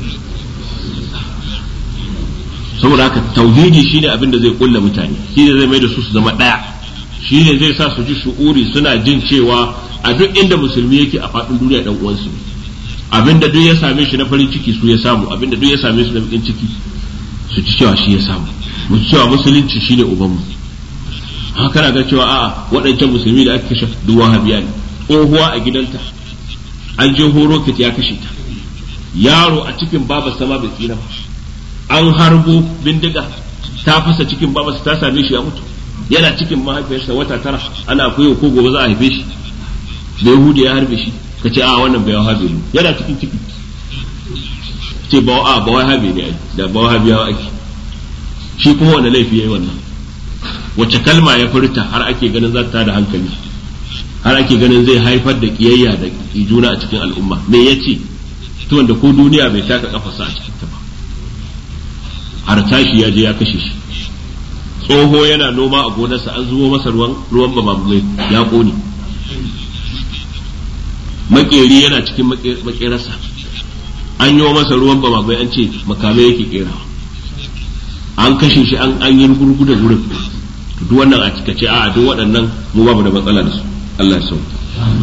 saboda haka tauhidi shine abin da zai kulla mutane shine zai mai da su su zama ɗaya shine zai sa su ji shu'uri suna jin cewa a duk inda musulmi yake a faɗin duniya ɗan uwansu abinda duk ya same shi na farin ciki su ya samu abinda duk ya same su na bakin ciki su ci cewa shi ya samu mu ci cewa musulunci shine ubanmu haka kana ga cewa a'a waɗancan musulmi da aka kashe duk wahabiya ne tsohuwa a gidanta an je horo kit ya kashe ta yaro a cikin baba sama bai tsira ba an harbo bindiga ta fasa cikin babarsa ta same shi ya mutu yana cikin mahaifiyarsa wata tara ana koyo ko gobe za a haife shi da yahudi ya harbe shi ka ce a wannan bai wahabi ne yana cikin ciki ce ba a ba wahabi ne ai da ba wahabi ya ake shi kuma wanda laifi yayi wannan wace kalma ya furta har ake ganin za ta da hankali har ake ganin zai haifar da kiyayya da juna a cikin al'umma me yace to wanda ko duniya bai taka kafarsa a cikin ta ba har tashi ya je ya kashe shi tsoho yana noma a gonarsa an zubo masa ruwan ruwan bamamai ya kone makeri yana cikin makerarsa an yi masa ruwan bamamai an ce makamai yake kerawa an kashe shi an yi gurgu da wurin duk wannan a cika ce a duk waɗannan mu babu da matsala da su Allah ya sauke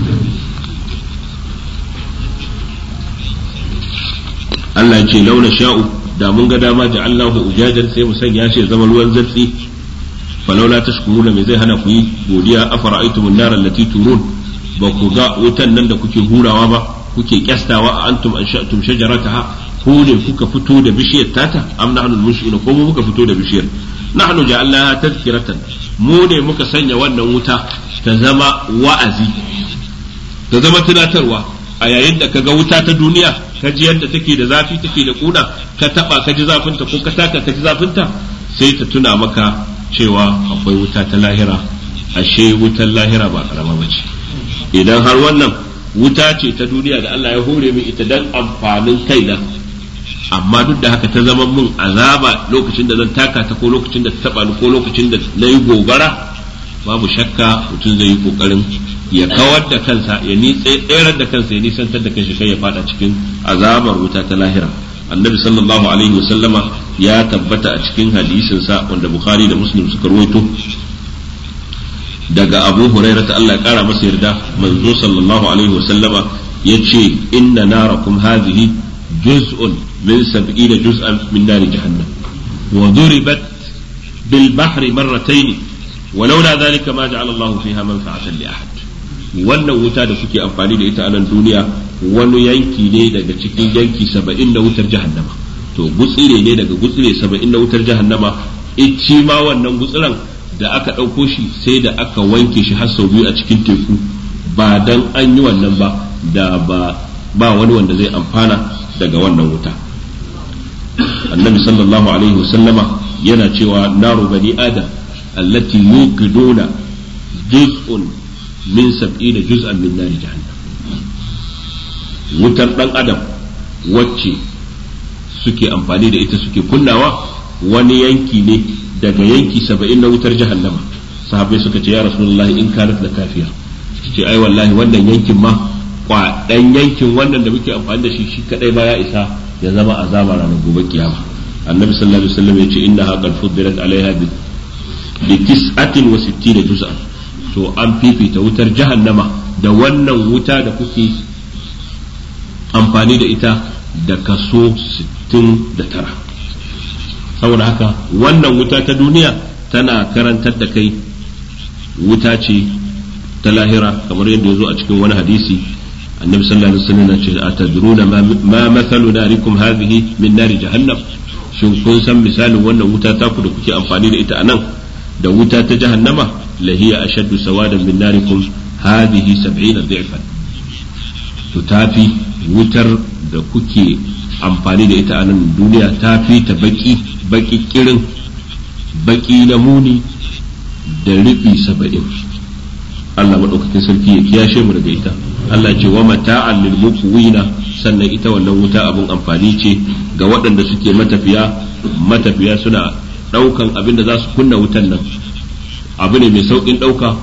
Allah ya ce launa sha'u da mun ga dama da Allahu ujajan sai mu sanya shi zama ruwan zartsi falaula tashkuruna me zai hana ku yi godiya afara'aytum an-nar allati turun ba ku ga wutan nan da kuke hurawa ba kuke kyastawa a antum ansha'tum shajarataha ku ne kuka fito da bishiyar tata am nahnu al-mushri'una ko mu muka fito da bishiyar nahnu ja'alnaha tadhkiratan mu ne muka sanya wannan wuta ta zama wa'azi ta zama tunatarwa a yayin da kaga wuta ta duniya ka ji yadda take da zafi take da kuna ka taba ka ji zafinta ko ka taka ka ji zafinta sai ta tuna maka cewa akwai wuta ta lahira ashe wutan lahira ba karama bace idan har wannan wuta ce ta duniya da Allah ya hore min ita dan amfanin kaina amma duk da haka ta zama mun azaba lokacin da zan taka ta ko lokacin da ta taba ni ko lokacin da na yi gobara babu shakka mutum zai yi kokarin ya kawar da kansa ya ni tsayar da kansa ya nisantar da kanshi kai ya fada cikin azabar wuta ta lahira annabi sallallahu alaihi wasallama ya tabbata a cikin hadisin sa wanda bukhari da muslim suka rawaito daga abu hurairah ta Allah ya kara masa yarda manzo sallallahu alaihi wasallama yace inna narakum hadhihi juz'un min sab'ina juz'an min nari jahannam wa duribat bil bahri marratayn ولولا ذلك ما جعل الله فيها منفعة لأحد wannan wuta da kuke amfani da ita a nan duniya wani yanki ne daga cikin yanki saba'in na wutar jahannama to gutsire ne daga gutsire saba'in na wutar jahannama ici ma wannan gutsiran da aka ɗauko shi sai da aka wanke shi har sau biyu a cikin teku ba dan an yi wannan ba da ba ba wani wanda zai amfana daga wannan wuta annabi sallallahu alaihi wasallama yana cewa naru bani adam allati yuqiduna juz'un min sab'ina juz'an min nari jahannam wutar dan adam wacce suke amfani da ita suke kunnawa wani yanki ne daga yanki saba'in na wutar jahannama sahabbai suka ce ya rasulullahi in kanat da kafiya ce ai wallahi wannan yankin ma kwaɗan yankin wannan da muke amfani da shi shi kadai ba ya isa ya zama azaba ranar gobe kiyama annabi sallallahu alaihi wasallam ya ce inna haqal fuddilat alaiha bi tis'atin wa sittina juz'an to an fifita wutar jahannama da wannan wuta da kuke amfani da ita da kaso 69 saboda haka wannan wuta ta duniya tana karantar da kai wuta ce ta lahira kamar yadda ya zo a cikin wani hadisi annabi sallallahu alaihi wasallam ce atadruna ma mathalu narikum hadhihi min nari jahannam shin kun san misalin wannan wuta ta ku da kuke amfani da ita anan da wuta ta jahannama lahiya ashaddu sawadan min narikum hadhihi 70 dhifan to tafi wutar da kuke amfani da ita a nan duniya ta fi ta baki baki kirin baki na muni da rufi saba'in Allah maɗaukakin sarki ya kiyashe mu daga ita Allah ce wa mata'an lil muqwina sannan ita wannan wuta abun amfani ce ga waɗanda suke matafiya matafiya suna ɗaukan abin da za su kunna wutan nan abu ne mai sauƙin ɗauka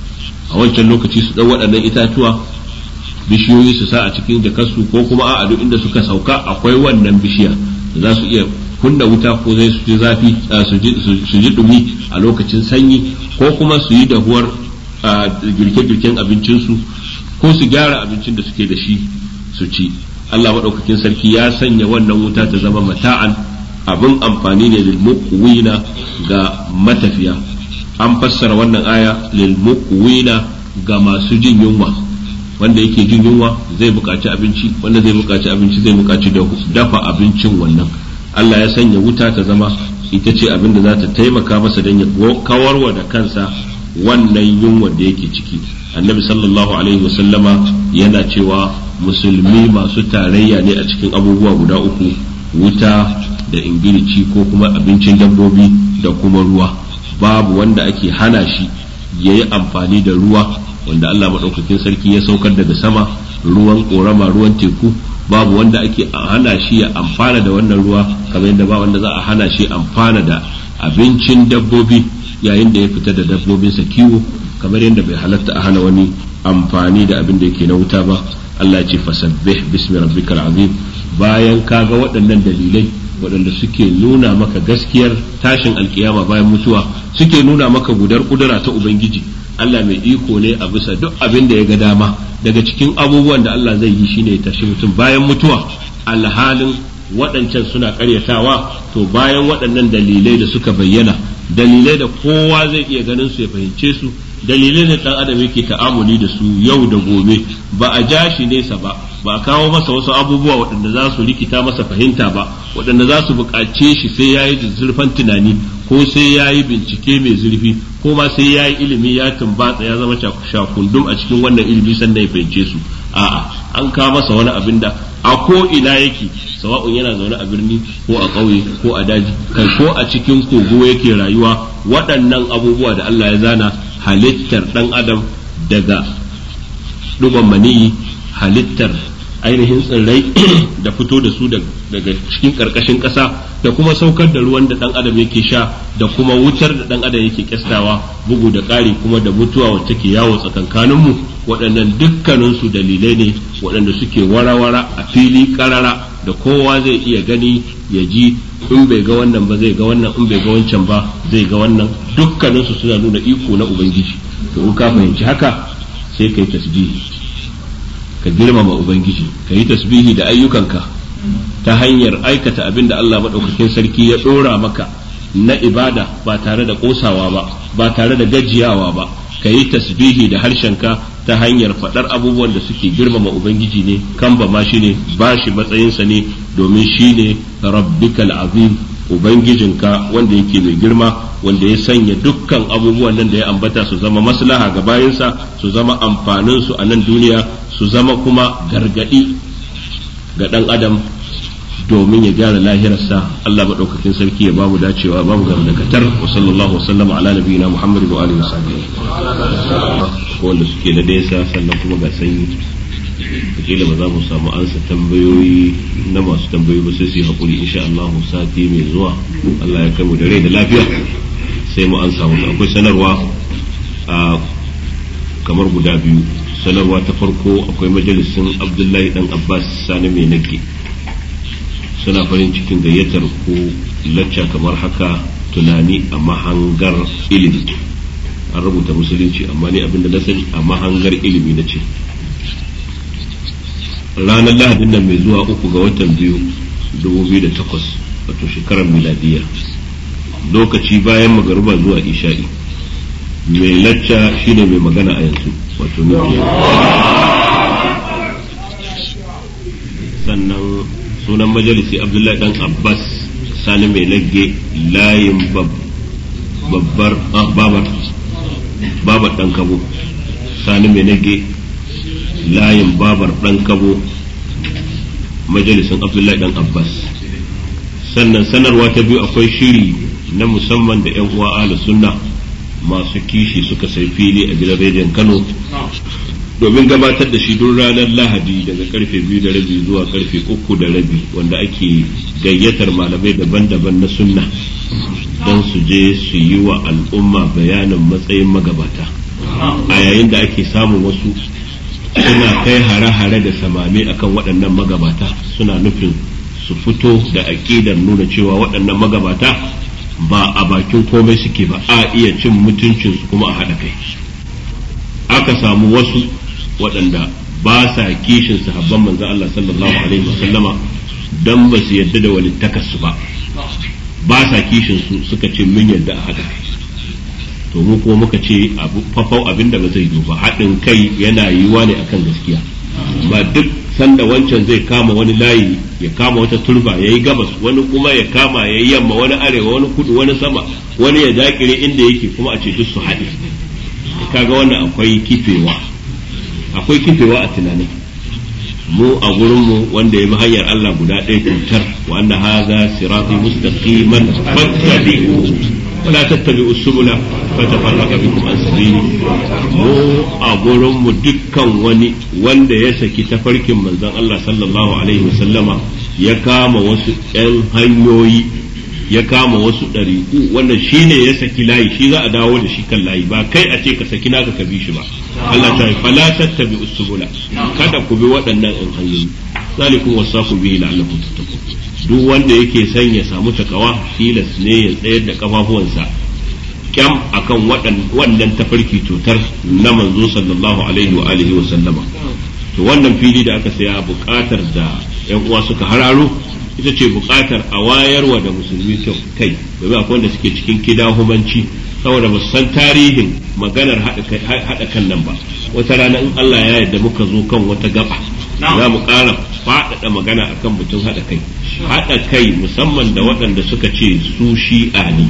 a wancan lokaci su ɗau waɗannan itatuwa bishiyoyi su sa a cikin jakarsu ko kuma a duk inda suka sauka akwai wannan bishiya da za su iya kunna wuta ko zai su ji zafi su ji dumi a lokacin sanyi ko kuma su yi dahuwar girke-girken abincinsu ko su gyara abincin da suke da shi su ci Allah maɗaukakin sarki ya sanya wannan wuta ta zama mata'an abin amfani ne lil muqwina ga matafiya an fassara wannan aya lil muqwina ga masu jin yunwa wanda yake jin yunwa zai buƙaci abinci wanda zai buƙaci abinci zai buƙaci dafa abincin wannan Allah ya sanya wuta ta zama ita ce abin da za ta taimaka masa don ya kawarwa da kansa wannan yunwa da yake ciki annabi sallallahu alaihi wasallama yana cewa musulmi masu tarayya ne a cikin abubuwa guda uku wuta da ingilici ko kuma abincin dabbobi da kuma ruwa babu wanda ake hana shi ya yi amfani da ruwa wanda Allah maɗaukakin sarki ya saukar daga sama ruwan ƙorama ruwan teku babu wanda ake hana shi ya amfana da wannan ruwa kamar yadda ba wanda za a hana shi amfana da abincin dabbobi yayin da ya fita da dabbobinsa kiwo kamar yadda bai halatta a hana wani amfani da abin da yake na wuta ba Allah ce fasabbih bismi rabbikal azim bayan kaga waɗannan dalilai waɗanda suke nuna maka gaskiyar tashin alkiyama bayan mutuwa suke nuna maka gudar kudura ta ubangiji Allah mai iko ne a bisa duk abin da ya ga dama daga cikin abubuwan da Allah zai yi shine ya tashi mutum bayan mutuwa alhalin waɗancan suna ƙaryatawa to bayan waɗannan dalilai da suka bayyana dalilai da kowa zai iya ganin su ya fahimce su dalilai da ɗan adam yake ta'amuli da su yau da gobe ba a ja shi nesa ba ba a kawo masa wasu abubuwa waɗanda za su rikita masa fahimta ba waɗanda za su buƙace shi sai ya yi zurfan tunani ko sai ya yi bincike mai zurfi ko ma sai ya yi ilimi ya tumbatsa ya zama shakundum a cikin wannan ilimi sannan ya fahimce su a'a an kawo masa wani abin da a ko ina yake sawa'un yana zaune a birni ko a ƙauye ko a daji kai ko a cikin kogo yake rayuwa waɗannan abubuwa da Allah ya zana halittar ɗan adam daga ɗuban maniyi halittar ainihin tsirrai da fito da su daga cikin ƙarƙashin ƙasa da kuma saukar da ruwan da ɗan adam yake sha da kuma wutar da ɗan adam yake kyastawa bugu da ƙari kuma da mutuwa wacce ke yawo tsakankaninmu waɗannan dukkaninsu dalilai ne waɗanda suke wara-wara a fili ƙarara da kowa zai iya gani ya ji in bai ga wannan ba zai ga wannan in bai ga wancan ba zai ga wannan dukkaninsu suna nuna iko na ubangiji to in ka fahimci haka sai kai tasbihi ka girmama ubangiji ka yi tasbihi da ayyukanka ta hanyar aikata abin da Allah maɗaukakin sarki ya ɗora maka na ibada ba tare da ƙosawa ba ba tare da gajiyawa ba ka yi tasbihi da harshenka ta hanyar faɗar abubuwan da suke girmama ubangiji ne kan ba ma shi ne ba shi matsayinsa ne domin shi ne rabbikal azim ubangijinka wanda yake mai girma wanda ya sanya dukkan abubuwan nan da ya ambata su zama maslaha ga bayansa su zama amfanin su a nan duniya su zama kuma gargadi ga dan adam domin ya gyara lahirarsa Allah maɗaukakin sarki ya bamu dacewa bamu ga dakatar wa sallallahu wa sallama ala nabiyina Muhammad wa alihi wasallam wanda suke na nesa sannan kuma ga sanyi kila ba za mu samu ansa tambayoyi na masu tambayoyi ba sai su yi hakuri insha Allah sati mai zuwa Allah ya kai mu da rai da lafiya sai mu ansa musu akwai sanarwa a kamar guda biyu sanarwa ta farko akwai majalisin Abdullahi dan Abbas Sani mai nake suna farin cikin gayyatar ku lacca kamar haka tunani a mahangar ilimi an rubuta musulunci amma ni abinda na sani a mahangar ilimi na ce ranar lahadin nan mai zuwa uku ga watan biyu 2008 wato shekarar miladiya lokaci bayan magaruba zuwa isha'i mai lacca shine mai magana a yanzu wato nufi sannan sunan majalisi abdullahi dan abbas sani mai lagge layin babbar babar babar dan kabo sani mai lagge layin babar dan kabo majalisin abdullahi dan abbas sannan sanarwa ta biyu akwai shiri na musamman da 'yan uwa ahlu sunna masu kishi suka sai fili a gidan rediyon kano domin gabatar da shi duk ranar lahadi daga karfe biyu da rabi zuwa karfe uku da rabi wanda ake gayyatar malamai daban-daban na sunna don su je su yi wa al'umma bayanin matsayin magabata a yayin da ake samun wasu suna kai hare-hare da samame akan waɗannan magabata suna nufin su fito da aƙidar nuna cewa waɗannan magabata ba a bakin komai suke ba a iya cin mutuncinsu kuma a haɗa kai aka samu wasu waɗanda ba sa kishin sahabban manzo Allah sallallahu alaihi wasallama dan ba su yadda da walittakarsu ba ba sa kishin su suka ce mun yadda a haɗa kai to mu kuma muka ce abu fafau abinda ba zai yi ba haɗin kai yana yiwuwa ne akan gaskiya ba duk sanda wancan zai kama wani layi ya kama wata turba ya yi gabas wani kuma ya kama ya yi yamma wani arewa wani kudu wani sama wani ya dakire inda yake kuma a ce duk su haɗe kaga wannan akwai kifewa akwai kifewa a tunanin mu a gurinmu wanda ya bi hanyar Allah guda ɗaya cutar wa anna hadha sirati mustaqiman fattabi'u ولا تتبعوا السبل فتفرق بكم عن سبيله mu a gurinmu dukkan wani wanda ya saki tafarkin manzon Allah sallallahu alaihi wasallama ya kama wasu 'yan hanyoyi ya kama wasu ɗariƙu wannan shine ya saki layi shi za a dawo da shi kan layi ba kai a ce ka saki naka ka bi shi ba Allah ta fala tattabi usbula kada ku bi waɗannan ɗan hanyoyi zalikum wasaku bihi la'allakum tattaqun duk wanda yake son ya samu takawa tilas ne ya tsayar da kafafuwansa kyam akan wannan tafarki cutar na manzo sallallahu alaihi wa alihi wa sallama to wannan fili da aka saya buƙatar da yan uwa suka hararo ita ce buƙatar a wayarwa da musulmi kai domin akwai wanda suke cikin kidahumanci saboda ba san tarihin maganar haɗa kan nan ba wata rana in Allah ya yarda muka zo kan wata gaba za mu ƙara faɗaɗa magana akan mutum haɗa kai haɗa kai musamman da waɗanda suka ce su shi'a ne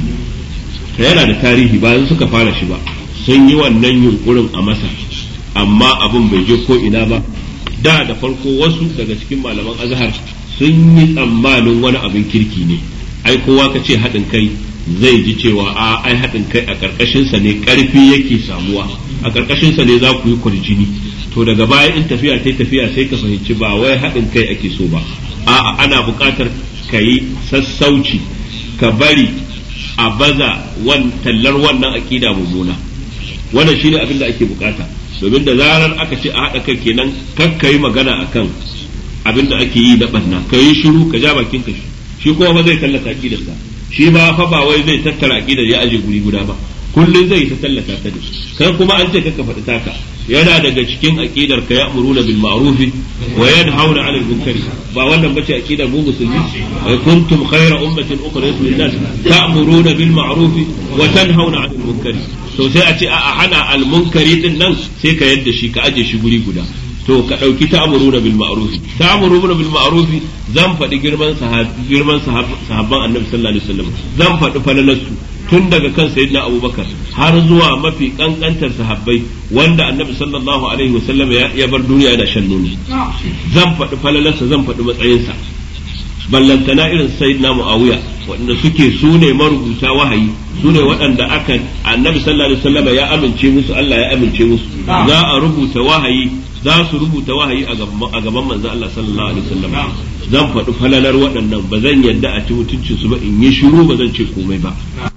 yana da tarihi bayan suka fara shi ba sun yi wannan yunkurin a masa amma abin bai je ko ina ba da da farko wasu daga cikin malaman azhar sun yi tsammanin wani abin kirki ne ai kowa ka ce haɗin kai zai ji cewa a ai haɗin kai a ƙarƙashinsa ne ƙarfi yake samuwa a ƙarƙashinsa ne za ku yi kwarjini to daga baya in tafiya ta tafiya sai ka fahimci ba wai haɗin kai ake so ba a'a ana buƙatar ka yi sassauci ka bari a baza wan tallar wannan aƙida mummuna wannan shine abin da ake buƙata domin da zarar aka ce a haɗa kai kenan kar ka yi magana akan abin da ake yi na ɓanna ka yi shiru ka ja bakin ka shi kuma ba zai tallata aƙidarsa shi ba fa ba wai zai tattara aƙidar ya aje guri guda ba kullum zai ta tallata ta ne kai kuma an ce ka faɗi taka yana daga cikin aqidar ka ya'muruna bil ma'ruf wa yanhauna 'anil munkar ba wannan bace aqidar mu musulmi wa kuntum khayra ummatin ukhrijat lin nas ta'muruna bil ma'ruf wa tanhauna 'anil munkar to sai a ce a hana al munkari din nan sai ka yadda shi ka aje shi guri guda to ka dauki ta'muruna bil ma'ruf ta'muruna bil ma'ruf zan faɗi girman girman sahabban annabi sallallahu alaihi wasallam zan faɗi falalarsu tun daga kan sayyidina abubakar har zuwa mafi kankantar sahabbai wanda annabi sallallahu alaihi wasallam ya bar duniya da shan nono zan faɗi falalarsa zan faɗi matsayinsa ballantana irin sayyidina muawiya waɗanda suke su ne marubuta wahayi su ne waɗanda aka annabi sallallahu alaihi wasallam ya amince musu Allah ya amince musu za a rubuta wahayi za su rubuta wahayi a gaban manzo Allah sallallahu alaihi wasallam zan faɗi falalar waɗannan ba zan yadda a ci mutuncin su ba in yi shiru ba zan ce komai ba